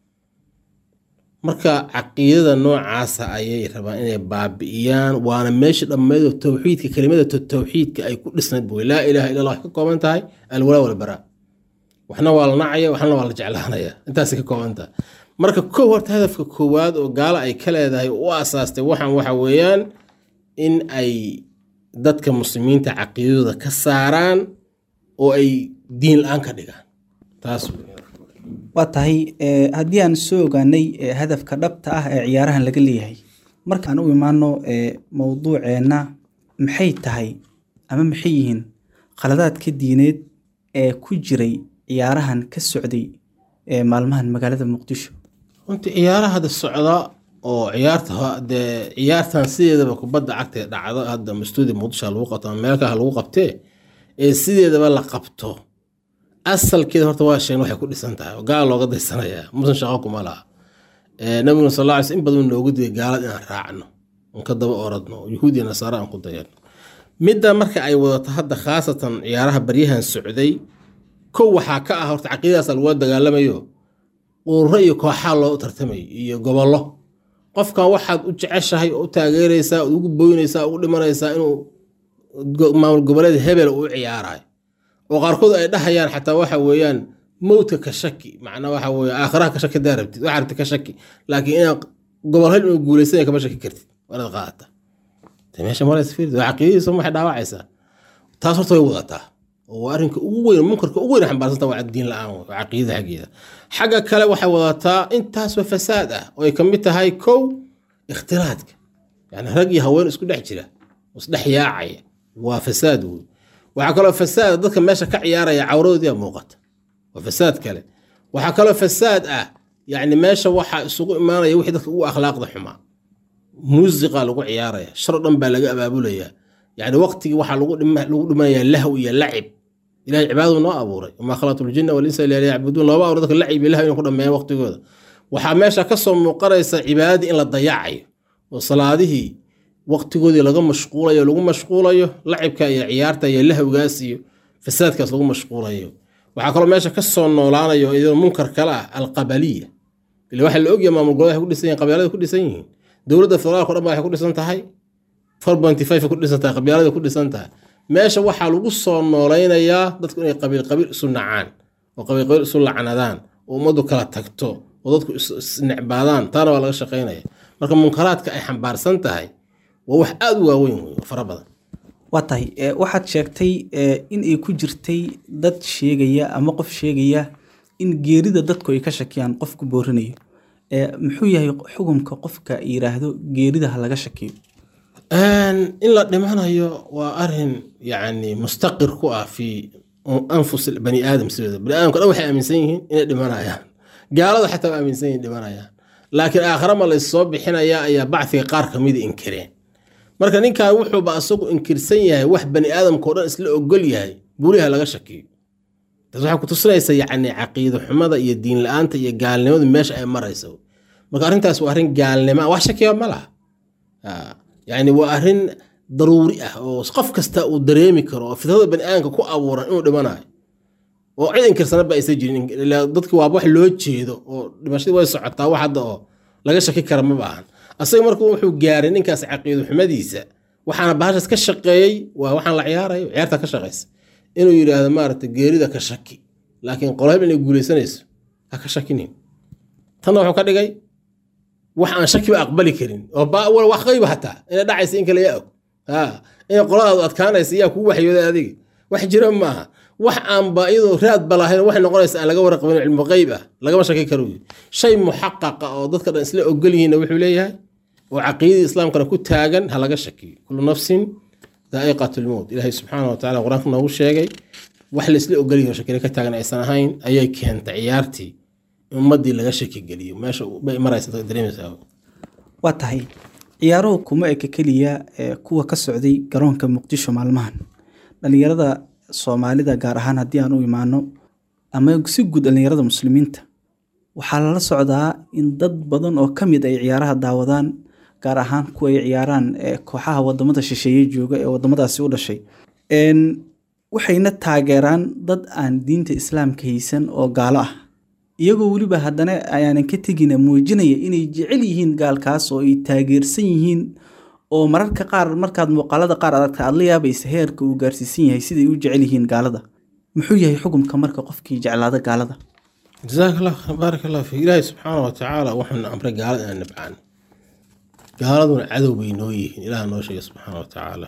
marka caqiidada noocaasa ayay rabaan inay baabi'iyaan waana meesha dhammeedo towxiidka kelimada towxiidka ay ku dhisnayd buy laa ilaaha illa allah waxay ka kooban tahay alwalaa walbaraa waxna waa la nacaya waxna waa la jeclaanaya intaasay ka kooban tahay marka kow horta hadafka koowaad oo gaalo ay ka leedahay u asaastay waxaan waxa weeyaan in ay dadka muslimiinta caqiidadooda ka saaraan oo ay diin la-aan ka dhigaan taas waa tahay haddii aan soo ogaanay hadafka dhabta ah ee ciyaarahan laga leeyahay markaan u imaano mowduuceenna maxay tahay ama maxay yihiin khaladaadka diineed ee ku jiray ciyaarahan ka socday maalmahan magaalada muqdisho runtii ciyaaraha hadda socda oo ciyaarta dee ciyaartan sideedaba kubadda cagta dhacdo hadda mastuudi muqdisho lagu qabto ama meel kale lagu qabtee ee sideedaba la qabto asalkeeda horta waa sheegn waxay ku dhisan tahay oo gaal looga daysanayaa musan shaqo kuma laha nabiguna sal alla in badan noogu digay gaalad inaan raacno oon ka daba oradno yuhuudiya nasaara aan ku dayano midda marka ay wadato hadda khaasatan ciyaaraha baryahan socday kow waxaa ka ah horta caqiidadaas lagula dagaalamayo ururo iyo kooxaa loo tartamay iyo gobollo qofkan waxaad u jeceshahay oo u taageeraysaa ugu boynaysaa ugu dhimanaysaa inuu maamul goboleed hebel uu ciyaarayo oo qaarkood ay dhahayaan xataa waxa weeyaan mowdka ka shaki macnaa waxa weye aakhiraha ka shaki daa rabtid waxaa rabtid ka shaki laakiin inaad gobol hel inuu guulaysanaya kama shaki kartid waanaad qaadata meesha marays fiird waa caqiidadiisa waxay dhaawacaysaa taas horta way wadataa oo waa arrinka ugu weyn munkarka ugu weyn xambaarsanta waa diin la-aan waa caqiidada xaggeeda xagga kale waxay wadataa intaasoo fasaad ah oo ay ka mid tahay kow ikhtilaadka yani rag iyo haween isku dhex jira isdhex yaacaya waa fasaad wey waxaa kaloo fasaad dadka meesha ka ciyaaraya cawradoodii muuqata waa fasaad kale waxaa kaloo fasaad ah yani meesha waxaa isugu imaanaya wixii dadka ugu akhlaaqda xumaa muusiqa lagu ciyaaraya shar dhan baa laga abaabulaya yani waqtigii waxaa lagu dhimanaya lahw iyo lacib ilahay cibaadadu noo abuuray wamaa khalaqtu ljina walinsa ila liyacbuduun looba abuur dadka lacib iyo lahw inay ku dhameeyaan waqtigooda waxaa meesha kasoo muuqanaysa cibaadadii in la dayacayo oo salaadihii waqtigoodii laga mashquulayo lagu mashquulayo lacibka iyo ciyaarta iyo lahwgaas iyo fasaadkaas lagu mashquulayo waxaa kaloo meesha kasoo noolaanayo iyadoo munkar kale ah alqabaliya ila waxaa la ogyahay maamul goboleed ku dhisan yihin qabyaalada ku dhisan yihiin dowladda federaalka o dhan ba waxay ku dhisan tahay four pointy five ku dhisan tahay qabyaalada ku dhisan tahay meesha waxaa lagu soo noolaynayaa dadku inay qabiil qabiil isu nacaan oo qabiil qabiil isu lacnadaan oo ummaddu kala tagto oo dadku isnecbaadaan taana waa laga shaqaynaya marka munkaraadka ay xambaarsan tahay waa wax aada u waaweyn wey oo fara badan waa tahay waxaad sheegtay in ay ku jirtay dad sheegaya ama qof sheegaya in geerida dadku ay ka shakiyaan qofku boorinayo muxuu yahay xukumka qofka yiraahdo geerida ha laga shakiyo in la dhimanayo waa arin yani mustaqir ku ah fi anfus bani aadam sideeda bani aadamka dhan waxay aaminsan yihiin inay dhimanayaan gaalada xataa waa aaminsan yihin dhimanayaan laakiin aakhira ma laysoo bixinaya ayaa bacfiga qaar kamida inkireen marka ninkan wuxuuba asagu inkirsan yahay wax bani aadamkao dhan isla ogol yahay buliha laga shakiyo taas waxay kutusinaysa yani caqiido xumada iyo diin la-aanta iyo gaalnimadu meesha ay marayso marka arrintaas waa arrin gaalnima wax shakiya ma laha yani waa arrin daruuri ah oo qof kasta uu dareemi karo oo fitrada bani aadamka ku abuuran inuu dhimanayo oo cid inkirsana ba aysa jirin dadki waaba wax loo jeedo oo dhimashadii way socotaa wax hadda oo laga shaki kara ma baahan asaga marka wuxuu gaaray ninkaas caqiido xumadiisa waxaana bahashaas ka shaqeeyey waa waxaan la ciyaarayo ciyaarta ka shaqeysa inuu yidhaahdo maaragta geerida ka shaki laakiin qolhab inay guuleysanayso ha ka shakinin tanna wuxuu ka dhigay wax aan shakiba aqbali karin oo wax qayba hataa inay dhacaysa in kale yaa og inay qoladaadu adkaanaysa yaa kuu waxyooday adiga wax jira maaha wax aanba iyadoo raad balahayn waxay noqonaysa aan laga waraqabin cilmu qeyb ah lagama shaki karo shay muxaqaqa oo dadka dhan isla ogol yihiinna wuxuu leeyahay oo caqiidadii islaamkana ku taagan ha laga shakiyo kullu nafsin daa'iqat lmowt ilaahay subxaana wa tacala qur-aanka noogu sheegay wax laisla ogolyahi oo shakina ka taagan aysan ahayn ayay keentay ciyaartii in ummadii laga shaki geliyo meesha bay maraysa dareemaysaa waa tahay ciyaaruhu kuma eka keliya ee kuwa ka socday garoonka muqdisho maalmahan dhalinyarada soomaalida gaar ahaan haddii aan u imaano ama si guud dhalinyarada muslimiinta waxaa lala socdaa in dad badan oo ka mid ay ciyaaraha daawadaan gaar ahaan kuwa ay ciyaaraan ee kooxaha wadamada shisheeye jooga ee wadamadaasi u dhashay Een, waxayna taageeraan dad aan diinta islaamka haysan oo gaalo ah iyagoo weliba haddana ayaanan ka tegina muujinaya inay jecel yihiin gaalkaas oo ay taageersan yihiin oo mararka qaar markaad muuqaalada qaar adagta aad la yaabaysa heerka uu gaarsiisan yahay siday u jecel yihiin gaalada muxuu yahay xukumka marka qofkii jeclaada gaalada jazaak allah baarak allah fiik ilaahay subxaana wa tacaala wuxuuna amray gaalada inaan nabcaan gaaladuna cadow bay noo yihiin ilaah noo sheegay subxaana wa tacaala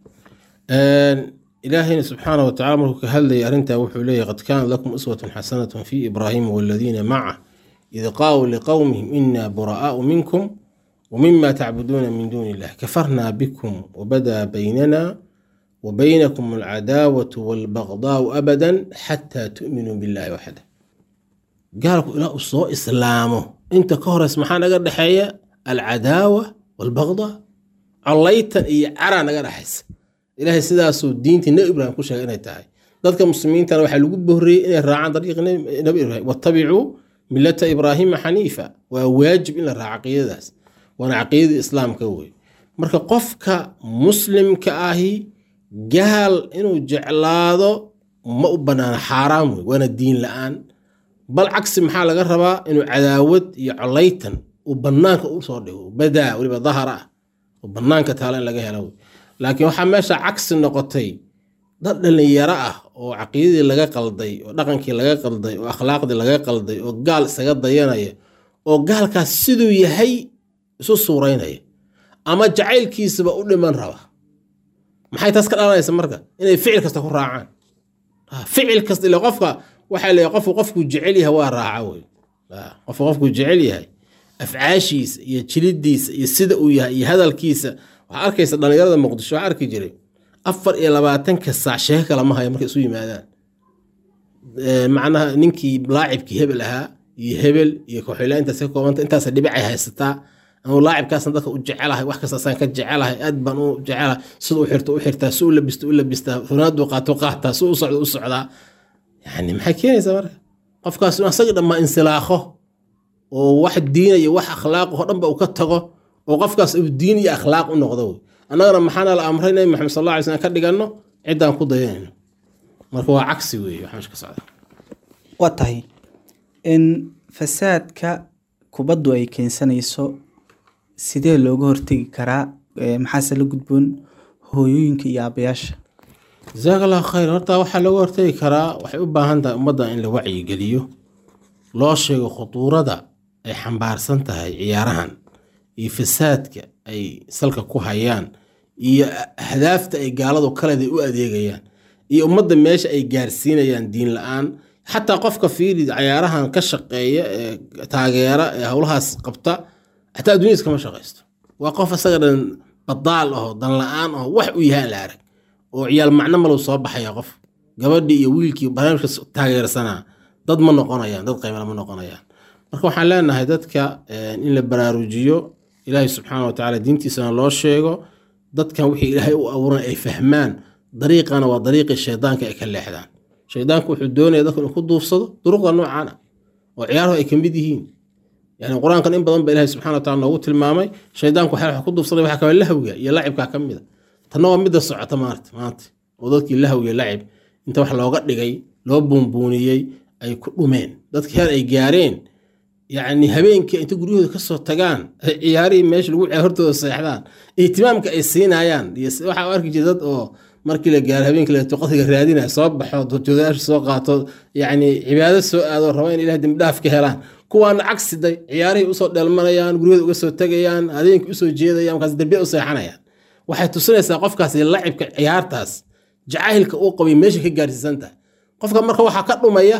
ilaahayna subxaana wa tacala markuu ka hadlayay arrintaa wuxuu leeyahy qad kaanat lakum uswatun xasanatun fi ibraahima waladiina macah id qaawuu liqowmihim inaa buraa'aau minkum ومما تعبدون من دون الله كفرنا بكم وبدا بيننا وبينكم العداوة والبغضاء أبدا حتى تؤمنوا بالله وحده قالوا إلى أصو إسلامه أنت كهرس محانا قد حيا العداوة والبغضاء عليتا إي عرا نقد حس إلهي سداسو دينتي نبي إبراهيم كل شيء إنها تاي ذلك المسلمين ترى waxaa lagu bohriyey inay raacaan dariiqa nabi ibraahim wattabicuu millata ibraahiima xaniifa waa waajib in la raaco caqiidadaas waana caqiidadii islaamka wey marka qofka muslimka ahi gaal inuu jeclaado ma u banaana xaaraam wey waana diin la-aan bal cagsi maxaa laga rabaa inuu cadaawad iyo colaytan uu banaanka usoo dhigo badaa weliba dahar ah oo banaanka taala in laga helo wey laakiin waxaa meesha cagsi noqotay dad dhalinyaro ah oo caqiidadii laga qalday oo dhaqankii laga qalday oo akhlaaqdii laga qalday oo gaal isaga dayanaya oo gaalkaas siduu yahay isu suuraynaya ama jacaylkiisaba u dhiman raba maxay taas ka dhalanaysa marka inay ficil kasta ku raacaan ficil kasta ila qofka waxaa leeyahay qofku qofku jecel yahay waa raaca wey qofku qofku jecel yahay afcaashiisa iyo jilidiisa iyo sida uu yahay iyo hadalkiisa waxaa arkaysa dhalinyarada muqdisho waxaa arki jiray afar iyo labaatanka saac sheeko kale ma haya markay isu yimaadaan macnaha ninkii laacibkii hebel ahaa iyo hebel iyo kooxila intaas ka koobanta intaas dhibicay haysataa anu laacibkaasna dadka u jecelahay wax kastaasaan ka jecelahay aad baan u jecelahay sida u xirto u xirtaa si u labisto u labistaa funaadu qaato qaataa si u socdo u socdaa yani maxay keenaysaa marka qofkaas in asaga dhammaa insilaakho oo wax diina iyo wax akhlaaq oo dhanba uu ka tago oo qofkaas uu diin iyo akhlaaq u noqdo wey annagana maxaana la amray nabi maxamed sal alla alay slam ka dhiganno ciddaan ku dayanayno marka waa cagsi weeye wax meesha ka socda waa tahay in fasaadka kubaddu ay keensanayso sidee looga hortegi karaa maxaase la gudboon hooyooyinka iyo aabayaasha jasaak allahu khayr horta waxaa looga hortegi karaa waxay u baahan tahay ummadda in la wacyigeliyo loo sheego khutuurada ay xambaarsan tahay ciyaarahan iyo fasaadka ay salka ku hayaan iyo ahdaafta ay gaaladu kaleeda u adeegayaan iyo ummadda meesha ay gaarsiinayaan diin la-aan xataa qofka fiili ciyaarahan ka shaqeeya ee taageera ee howlahaas qabta xataa adduunyadiis kama shaqaysto waa qof isaga dhan badaal aho dan la-aan aho wax u yahay la arag oo ciyaal macno malu soo baxaya qof gabadhii iyo wiilkii barnaamijka taageersanaa dad ma noqonayaan dad qaymala ma noqonayaan marka waxaan leenahay dadka in la baraarujiyo ilaahay subxaana watacaala diintiisana loo sheego dadkan wixii ilaahay u abuuran ay fahmaan dariiqana waa dariiqii shaydaanka ay ka leexdaan shaydaanku wuxuu doonaya dadku inuu ku duufsado duruqda noocan ah oo ciyaaruhu ay ka mid yihiin yani qur-aankan in badan ba ilahay subxana wataala noogu tilmaamay shaydaanku waxaa ku duufsaday waxaa kamid lahwiga iyo lacibkaa ka mida tanna waa midda socota maarta maanta oo dadkii lahwiga lacib inta wax looga dhigay loo buunbuuniyey ay ku dhumeen dadkii heer ay gaareen yacni habeenkii inta guryahooda kasoo tagaan ay ciyaarihii meesha lagu ciyaar hortooda seexdaan ihtimaamka ay siinayaan iyo waxaa u arki jira dad oo markii la gaaro habeenkii leeto qadriga raadinaya soo baxo dorjoodayaasha soo qaato yacni cibaado soo aado raba in ilaah dembidhaaf ka helaan kuwaana cagsiday ciyaarihii usoo dheelmanayaan guryahooda uga soo tegayaan habeenkii usoo jeedayaan markaas derbiya u seexanayaan waxay tusinaysaa qofkaas lacibka ciyaartaas jacaylka uu qabay meesha ka gaarsiisan tahay qofka marka waxaa ka dhumaya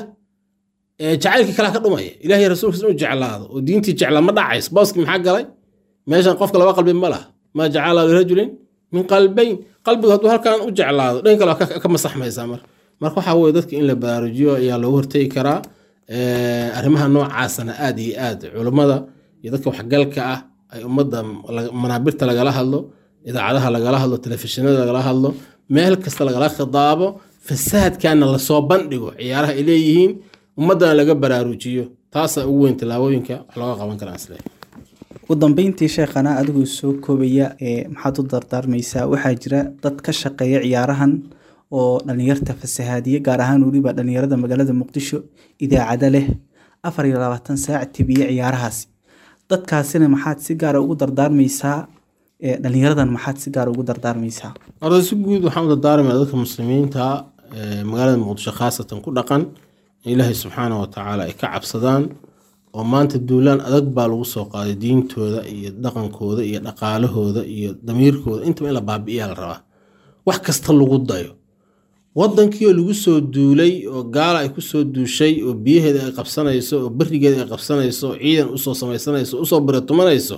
jacaylkii kalaa ka dhumaya ilahiy rasuulkiis inuu jeclaado oo diintii jeclaa ma dhacays booskii maxaa galay meeshan qofka laba qalbi ma laha maa jacala lirajulin min qalbayn qalbigu hadduu halkan u jeclaado dhan kale ka masaxmaysaa marka marka waxaa weye dadka in la baraarujiyo ayaa loogu hortegi karaa Eh, arrimaha noocaasana aad iyo aad culummada iyo dadka waxgalka ah ay ummadda la- manaabirta lagala hadlo idaacadaha lagala hadlo telefishinada lagala hadlo meel kasta lagala khidaabo fasaadkana lasoo bandhigo ciyaaraha ay leeyihiin ummaddana laga baraarujiyo taasaa ugu weyn tallaabooyinka wax looga qaban karaa isle ugu dambeyntii sheekhana adigoo soo koobaya ee maxaad u dardaarmaysaa waxaa jira dad ka shaqeeya ciyaarahan oo dhalinyarta fasahaadiye gaar ahaan weliba dhalinyarada magaalada muqdisho idaacado leh afar iyo labaatan saac tibiye ciyaarahaasi dadkaasina maxaad si gaara ugu dardaarmaysaa ee dhalinyaradan maxaad si gaara ugu dardaarmaysaa horta si guud waxaan u dardaarmaya dadka muslimiinta ee magaalada muqdisho khaasatan ku dhaqan in ilaahay subxaana wa tacaala ay ka cabsadaan oo maanta duulaan adag baa lagu soo qaaday diintooda iyo dhaqankooda iyo dhaqaalahooda iyo damiirkooda intaba in la baabi'iyaa la rabaa wax kasta lagu dayo wadankii oo lagu soo duulay oo gaala ay kusoo duushay oo biyaheeda ay qabsanayso oo berigeeda ay qabsanayso oo ciidan usoo samaysanayso usoo biratumanayso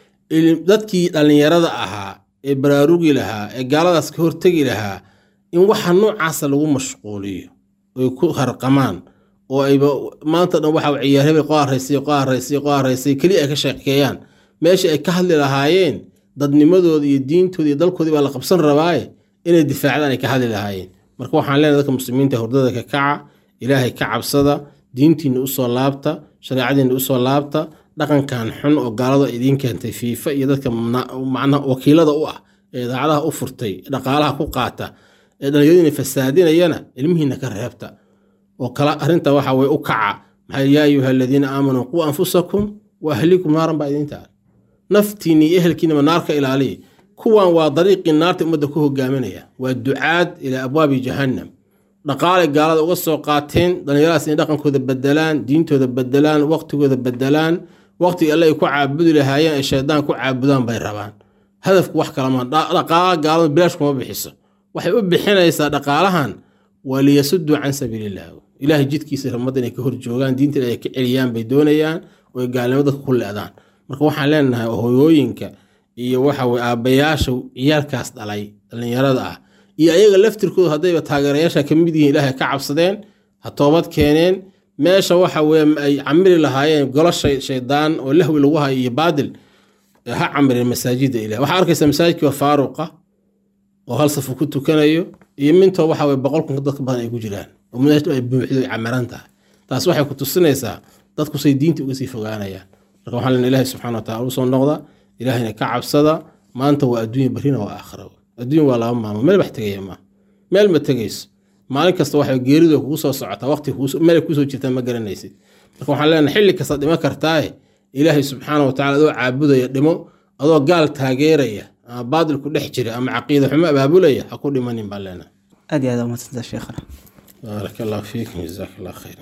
il- dadkii dhallinyarada ahaa ee baraarugi lahaa ee gaaladaas ka hortegi lahaa in waxa noocaasa lagu mashquuliyo oy ku harqamaan oo ayba maanta dhan waxa ciyaar hebel qo haraysay qo haraysay qo haraysay keliya ay ka sheekeeyaan meeshii ay ka hadli lahaayeen dadnimadooda iyo diintooda iyo dalkoodii baa la qabsan rabaaye inay difaacdaan ay ka hadli lahaayeen marka waxaan leenahay dadka muslimiinta hurdada ka kaca ilaahay ka cabsada diintiina usoo laabta shareecadiina usoo laabta dhaqankan xun oo gaalada idiin keentay fiifa iyo dadka mna- macnaha wakiilada u ah ee idaacadaha u furtay dhaqaalaha ku qaata ee dhallinyaradiina fasaadinayana ilmihiina ka reebta oo kala arrinta waxa weye u kaca maxaa yaa ayuha aladiina aamanuu quu anfusakum wa ahlikum naaran baa idiin taal naftiinni iyo ehelkiinaba naarka ilaaliya kuwan waa dariiqii naarta ummadda ku hogaaminaya waa ducaad ilaa abwaabi jahannam dhaqaalay gaalada uga soo qaateen dhallinyaradaas inay dhaqankooda bedelaan diintooda bedelaan waqtigooda bedelaan waqtigii alle ay ku caabudi lahaayeen ay shaydaan ku caabudaan bay rabaan hadafku wax kalama dhaqaalaha gaalada bilaash kuma bixiso waxay u bixinaysaa dhaqaalahan waa liyasuduu can sabiiliillah ilaahay jidkiisa ummadda inay ka hor joogaan diinta ay ka celiyaan bay doonayaan oo ay gaalnimo dadka ku leedaan marka waxaan leenahay hoyooyinka iyo waxa weye aabbayaasha ciyaalkaas dhalay dhallinyarada ah iyo ayaga laftirkooda haddayba taageerayaasha ka mid yihiin ilaahay ka cabsadeen ha toobad keeneen meesha waxa weye ay camiri lahaayeen golo shay- shaydaan oo lahwi lagu hayo iyo baadil ee ha camireen masaajida ilaah waxaa arkaysa masaajidkii faaruqa oo hal safu ku tukanayo iyo mintoo waxa weye boqol kun dadka badan ay ku jiraan oo meesha ay buuxdo ay camiran tahay taas waxay ku tusinaysaa dadku say diinta uga sii fogaanayaan marka waxaan leenahay ilaahay subxaana wa taala usoo noqda ilaahayna ka cabsada maanta waa adduunya barrina waa aakhira adduunya waa laba maamo meel wax tegaya maaha meel ma tegayso maalin kasta waxay geeridu kugu soo socotaa waqti meel ay kusoo jirtaa ma garanaysid marka waxaan leenahay xilli kasta dhimo kartaaye ilaahay subxaana wa tacala adoo caabudaya dhimo adoo gaal taageeraya ama baadil ku dhex jira ama caqiida xumo abaabulaya ha ku dhimanin baan leenahay aad iyo aad umadsanta sheekhana baaraka allah fiikum jazaak allah khayra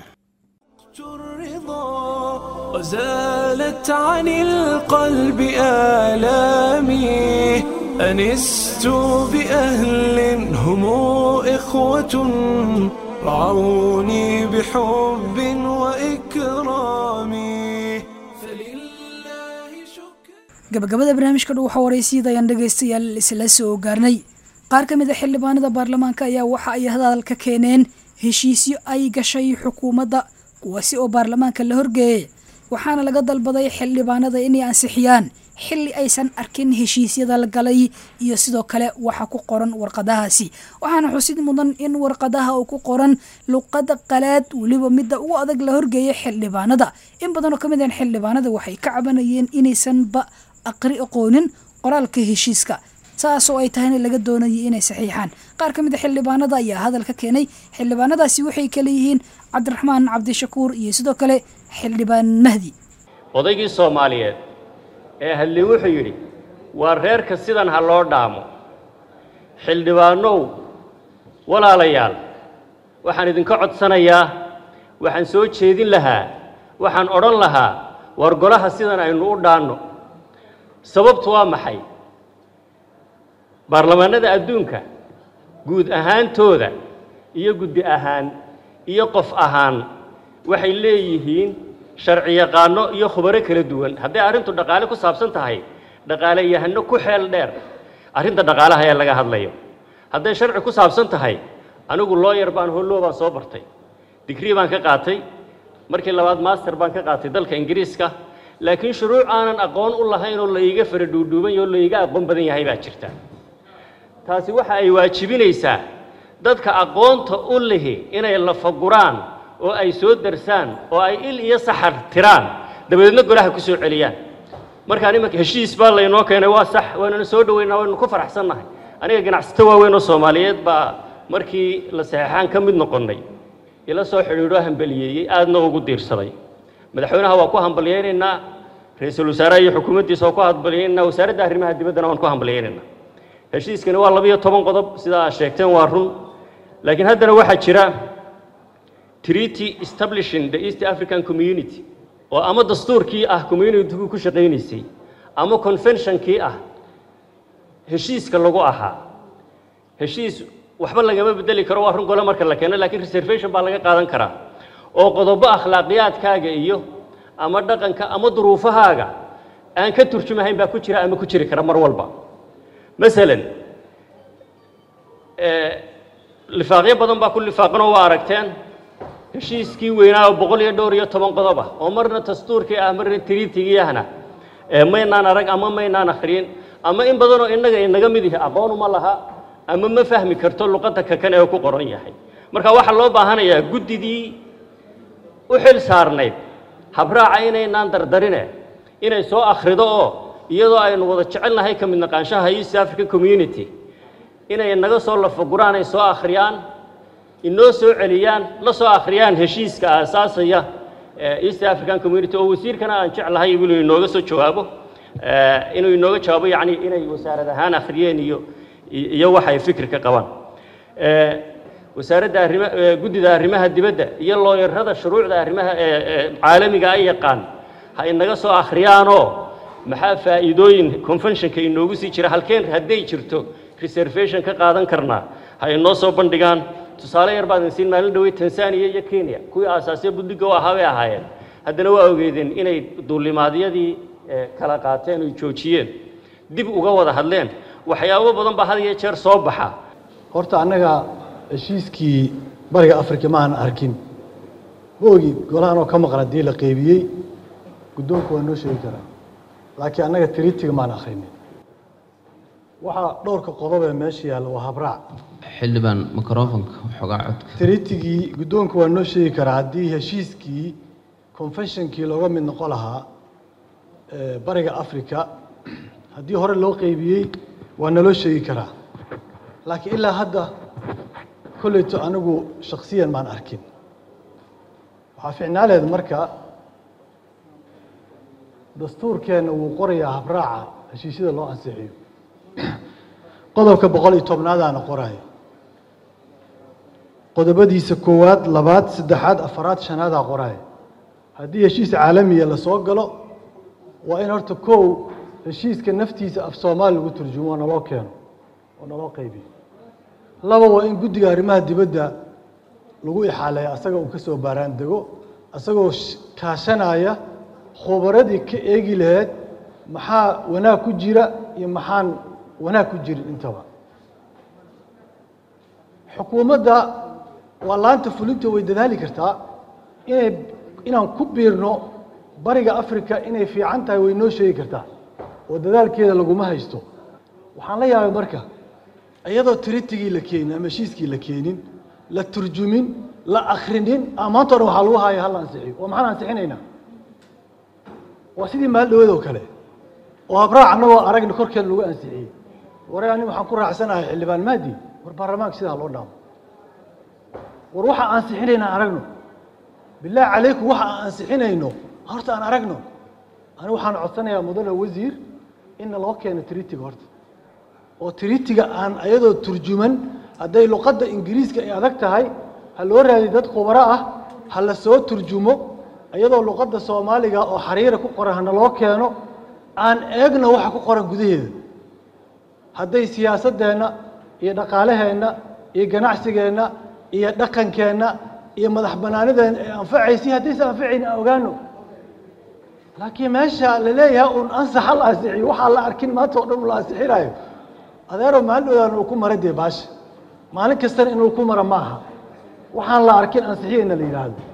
وزالت عن القلب آلامي أنست بأهل هم إخوة رعوني بحب وإكرام gabagabada barnaamijka dhow waxa waraysyada ayaan dhegaystayaal isla soo gaarnay qaar ka mid a xildhibaanada baarlamaanka ayaa waxa ay hadal ka keeneen heshiisyo ay gashay xukuumadda kuwaasi oo baarlamaanka la horgeeyay waxaana laga dalbaday xildhibaanada inay ansixiyaan xilli aysan arkin heshiisyada la galay iyo sidoo kale waxa ku qoran warqadahaasi waxaana xusid mudan in warqadaha uu ku qoran luqada qalaad weliba midda ugu adag la horgeeyay xildhibaanada in badan oo ka mid ah xildhibaanada waxay ka cabanayeen inaysanba aqri aqoonin qoraalka heshiiska saas oo ay tahayna laga doonayay inay saxiixaan qaar ka mid a xildhibaanada ayaa hadal ka keenay xildhibaanadaasi waxay kale yihiin cabdiraxmaan cabdishakuur iyo sidoo kale xildhibaan mahdi odaygii soomaaliyeed ee hadley wuxuu yidhi waa reerka sidan ha loo dhaamo xildhibaanow walaalayaal waxaan idinka codsanayaa waxaan soo jeedin lahaa waxaan odhan lahaa war golaha sidan aynu u dhaanno sababtu waa maxay baarlamaanada adduunka guud ahaantooda iyo guddi ahaan iyo qof ahaan waxay leeyihiin sharci yaqaano iyo khubaro kala duwan hadday arrintu dhaqaale ku saabsan tahay dhaqaale yahano ku xeel dheer arrinta dhaqaalaha ee laga hadlayo hadday sharci ku saabsan tahay anigu looyar baan holloo baan soo bartay digrii baan ka qaatay markii labaad master baan ka qaatay dalka ingiriiska laakiin shuruuc aanan aqoon u lahayn oo laiga fara dhuudhuuban yaho o laiga aqoon badan yahay baa jirta taasi waxa ay waajibinaysaa dadka aqoonta u lihi inay lafaguraan oo ay soo darsaan oo ay il iyo saxar tiraan dabadeedna golaha ku soo celiyaan markaan imanka heshiis baa laynoo keenay waa sax waanana soo dhoweynaa waynu ku faraxsannahay aniga ganacsato waaweyn oo soomaaliyeed baa markii la saxeexaan ka mid noqonnay ila soo xidhiidhoo hambaliyeeyey aadna ugu diirsaday madaxweynaha waa ku hambalyaynaynaa ra-iisul wasaaraha iyo xukuumaddiisa waa ku hambalyaynaynaa wasaaradda arrimaha dibaddana waan ku hambalyaynaynaa heshiiskani waa labiyo toban qodob sidaa aad sheegteen waa run laakiin haddana waxaa jira treaty establishing the east african community oo ama dastuurkii ah communitygu ku shaqaynaysay ama conventionkii ah heshiiska lagu ahaa heshiis waxba lagama bedeli karo waa run gole marka la keeno laakiin reservation baa laga qaadan karaa oo qodobo akhlaaqiyaadkaaga iyo ama dhaqanka ama duruufahaaga aan ka turjumahayn baa ku jira ama ku jiri kara mar walba masalan lifaaqyo badan baa ku lifaaqanoo waa aragteen heshiiskii weynaa oo boqol iyo dhowr iyo toban qodob ah oo marna dastuurkii ah marna tiriitigii ahna maynaan arag ama maynaan akhriyin ama in badanoo innaga inaga mid ihi aqoonuma laha ama ma fahmi karto luqadda kakan ee ku qoran yahay marka waxaa loo baahanayaa guddidii u xil saarnayd habraaca inaynaan dardarine inay soo akhrido oo iyadoo aynu wada jecelnahay ka mid naqaanshaha east african community inay naga soo lafaguraan ay soo akhriyaan inoo soo celiyaan la soo akhriyaan heshiiska aasaasaya east african community oo wasiirkana aan jeclahay inuu inooga soo jawaabo inuu inooga jawaabo yacni inay wasaarad ahaan akhriyeen iyo iyo waxa ay fikir ka qabaan wasaaradda arrima guddida arrimaha dibadda iyo looyarada shuruucda arrimaha caalamiga ay yaqaan ha inaga soo akhriyaanoo maxaa faa'iidooyin conventionka inoogu sii jira halkeen hadday jirto reservation ka qaadan karnaa ha inoo soo bandhigaan tusaale yar baan siin maalin dhowey tanzania iyo kenya kuwii aasaasyo buddiga u ahaa bay ahaayeen haddana waa ogeedeen inay duulimaadyadii kala qaateen oy joojiyeen dib uga wada hadleen waxyaabo badan baa had iyo jeer soo baxa horta annaga heshiiskii bariga afrika ma aan arkin ma ogi golahan oo ka maqan haddii la qeybiyey guddoonku waa noo sheegi karaa laakiin annaga tritiga maan akhrinin waxaa dhowrka qodob ee meesha yaalla waa habraac xildhibaan microfonka waxoogaa codka tritigii guddoonku waa noo sheegi karaa haddii heshiiskii confessionkii looga mid noqon lahaa bariga africa haddii hore loo qeybiyey waa naloo sheegi karaa laakiin ilaa hadda kolleyto anigu shaksiyan maan arkin waxaa ficnaaleed marka dastuurkeenna wuu qorayaa habraaca heshiisyada loo ansixiyo qodobka boqol iyo tobnaadaana qoraayo qodobadiisa koowaad labaad saddexaad afaraad shanaadaa qoraayo haddii heshiis caalamiya la soo galo waa in horta kow heshiiska naftiisa af soomaali lagu turjumo oo naloo keeno oo naloo qaybiyo laba waa in guddiga arrimaha dibadda lagu ixaaleeyo asaga uu ka soo baaraan dego asagoo kaashanaya khubaradii ka eegi laheyd maxaa wanaag ku jira iyo maxaan wanaag ku jirin intaba xukuumadda waa laanta fulinta way dadaali kartaa inay inaan ku biirno bariga africa inay fiican tahay way noo sheegi kartaa oo dadaalkeeda laguma haysto waxaan la yaabay marka iyadoo tiritigii la keenin ama heshiiskii la keenin la turjumin la akrinin maanta o dhan waxaa lagu haaya hal ansixiyo oo maxaan ansixinaynaa waa sidii maal dhaweed oo kale oo habraac annagoo aragna korkeeda lagu ansixiyey ware ani waxaan ku raacsanahay xildhibaan maadi war baarlamaanka sidaa loo dhaamo war waxa ansixinaynaa aragno bilaahi calaykum waxa aan ansixinayno horta aan aragno ani waxaan codsanayaa mudane wasiir inna loo keeno tritiga horta oo tritiga aan ayadoo turjuman hadday luqadda ingiriiska ay adag tahay ha loo raadiyo dad khubaro ah ha la soo turjumo iyadoo luqadda soomaaliga oo xariira ku qoran hana loo keeno aan eegno waxa ku qoran gudaheeda hadday siyaasaddeenna iyo dhaqaalaheenna iyo ganacsigeenna iyo dhaqankeenna iyo madax banaanideenna ay anfacaysi haddaysa anfacayni aan ogaano laakiin meesha la leeyahay uun ansaxa la ansixiyo waxaa la arkin maanta oo dhan la ansixinayo adeero maalin dhowdaan uu ku mara dee baasha maalin kastana inuu ku mara ma aha waxaan la arkin ansixiyayna la yidhaahdo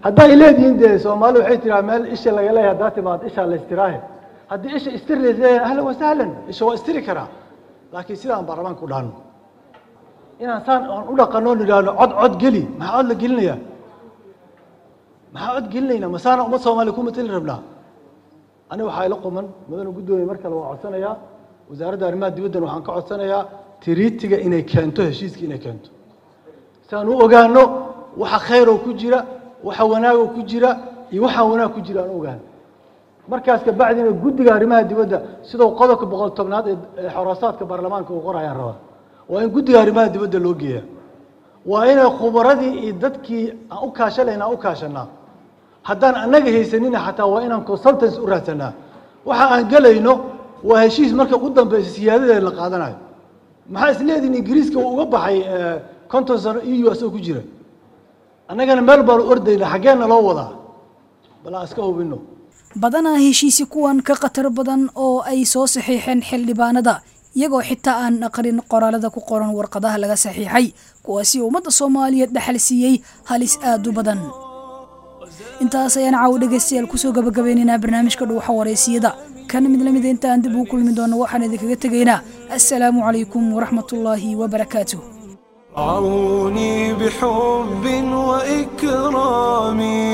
hadday leedihiin dee soomaali waxay tiraa meel isha laga leeyahay haddaa timaad ishaa la istiraahe haddii isha istiri leeyahay ahlan wasahlan isha waa istiri karaa laakiin sidaan baarlamaanka u dhahno inaan saan aan u dhaqanno nidhaahno cod cod geli maxaa cod la gelinayaa maxaa cod gelinaynaa masaana ummad soomaaliya ku matali rabnaa aniga waxaa ila quman mudana guddoomiye mar kale waa codsanayaa wasaaradda arrimaha dibaddan waxaan ka codsanayaa tiriitiga inay keento heshiiska inay keento si aan u ogaano waxa khayroo ku jira waxa wanaagoo ku jira iyo waxaan wanaag ku jira aan u ogaano markaas kabacdina guddiga arrimaha dibadda sidoo qodobka boqol tobnaad ee xoraasaadka baarlamaanka uu qorayaan rabaa waa in guddiga arrimaha dibadda loo geeya waa inay khubaradii iyo dadkii aan u kaashanayna aan u kaashanaa haddaan annaga haysanina xataa waa inaan consultants u raadsanaa waxa aan gelayno waa heshiis marka u dambeysa siyaadadeeda la qaadanayo maxaa isleedihin ingiriiska uu uga baxay konton sano e u asagoo ku jira annagana meel baanu ordayna xaggeenna loo wadaa bal aan iska hubino badanaa heshiisi kuwan ka khatar badan oo ay soo saxiixeen xildhibaanada iyagoo xitaa aan aqrin qoraalada ku qoran warqadaha laga saxiixay kuwaasi ummadda soomaaliyeed dhaxal siiyey halis aad u badan intaas ayaan caawo dhegaystayaal kusoo gabagabeynaynaa barnaamijka dhuuxa wareysiyada kana mid lamida inta aan dib ugu kulmi doono waxaan idinkaga tegaynaa assalaamu calaykum waraxmatullaahi wabarakaatuh رعوني بحب وإكرامي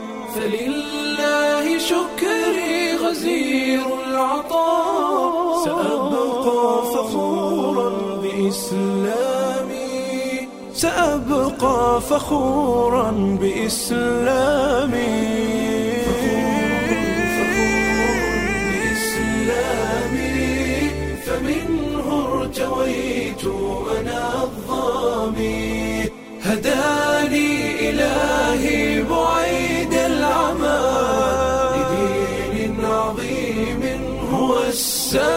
فلله شكري غزير العطاء سأبقى فخورا بإسلامي سأبقى فخورا بإسلامي بإسلامي فمنه ارتويت أنا الظامي هداني إلهي بعيد العمى لدين عظيم هو السلام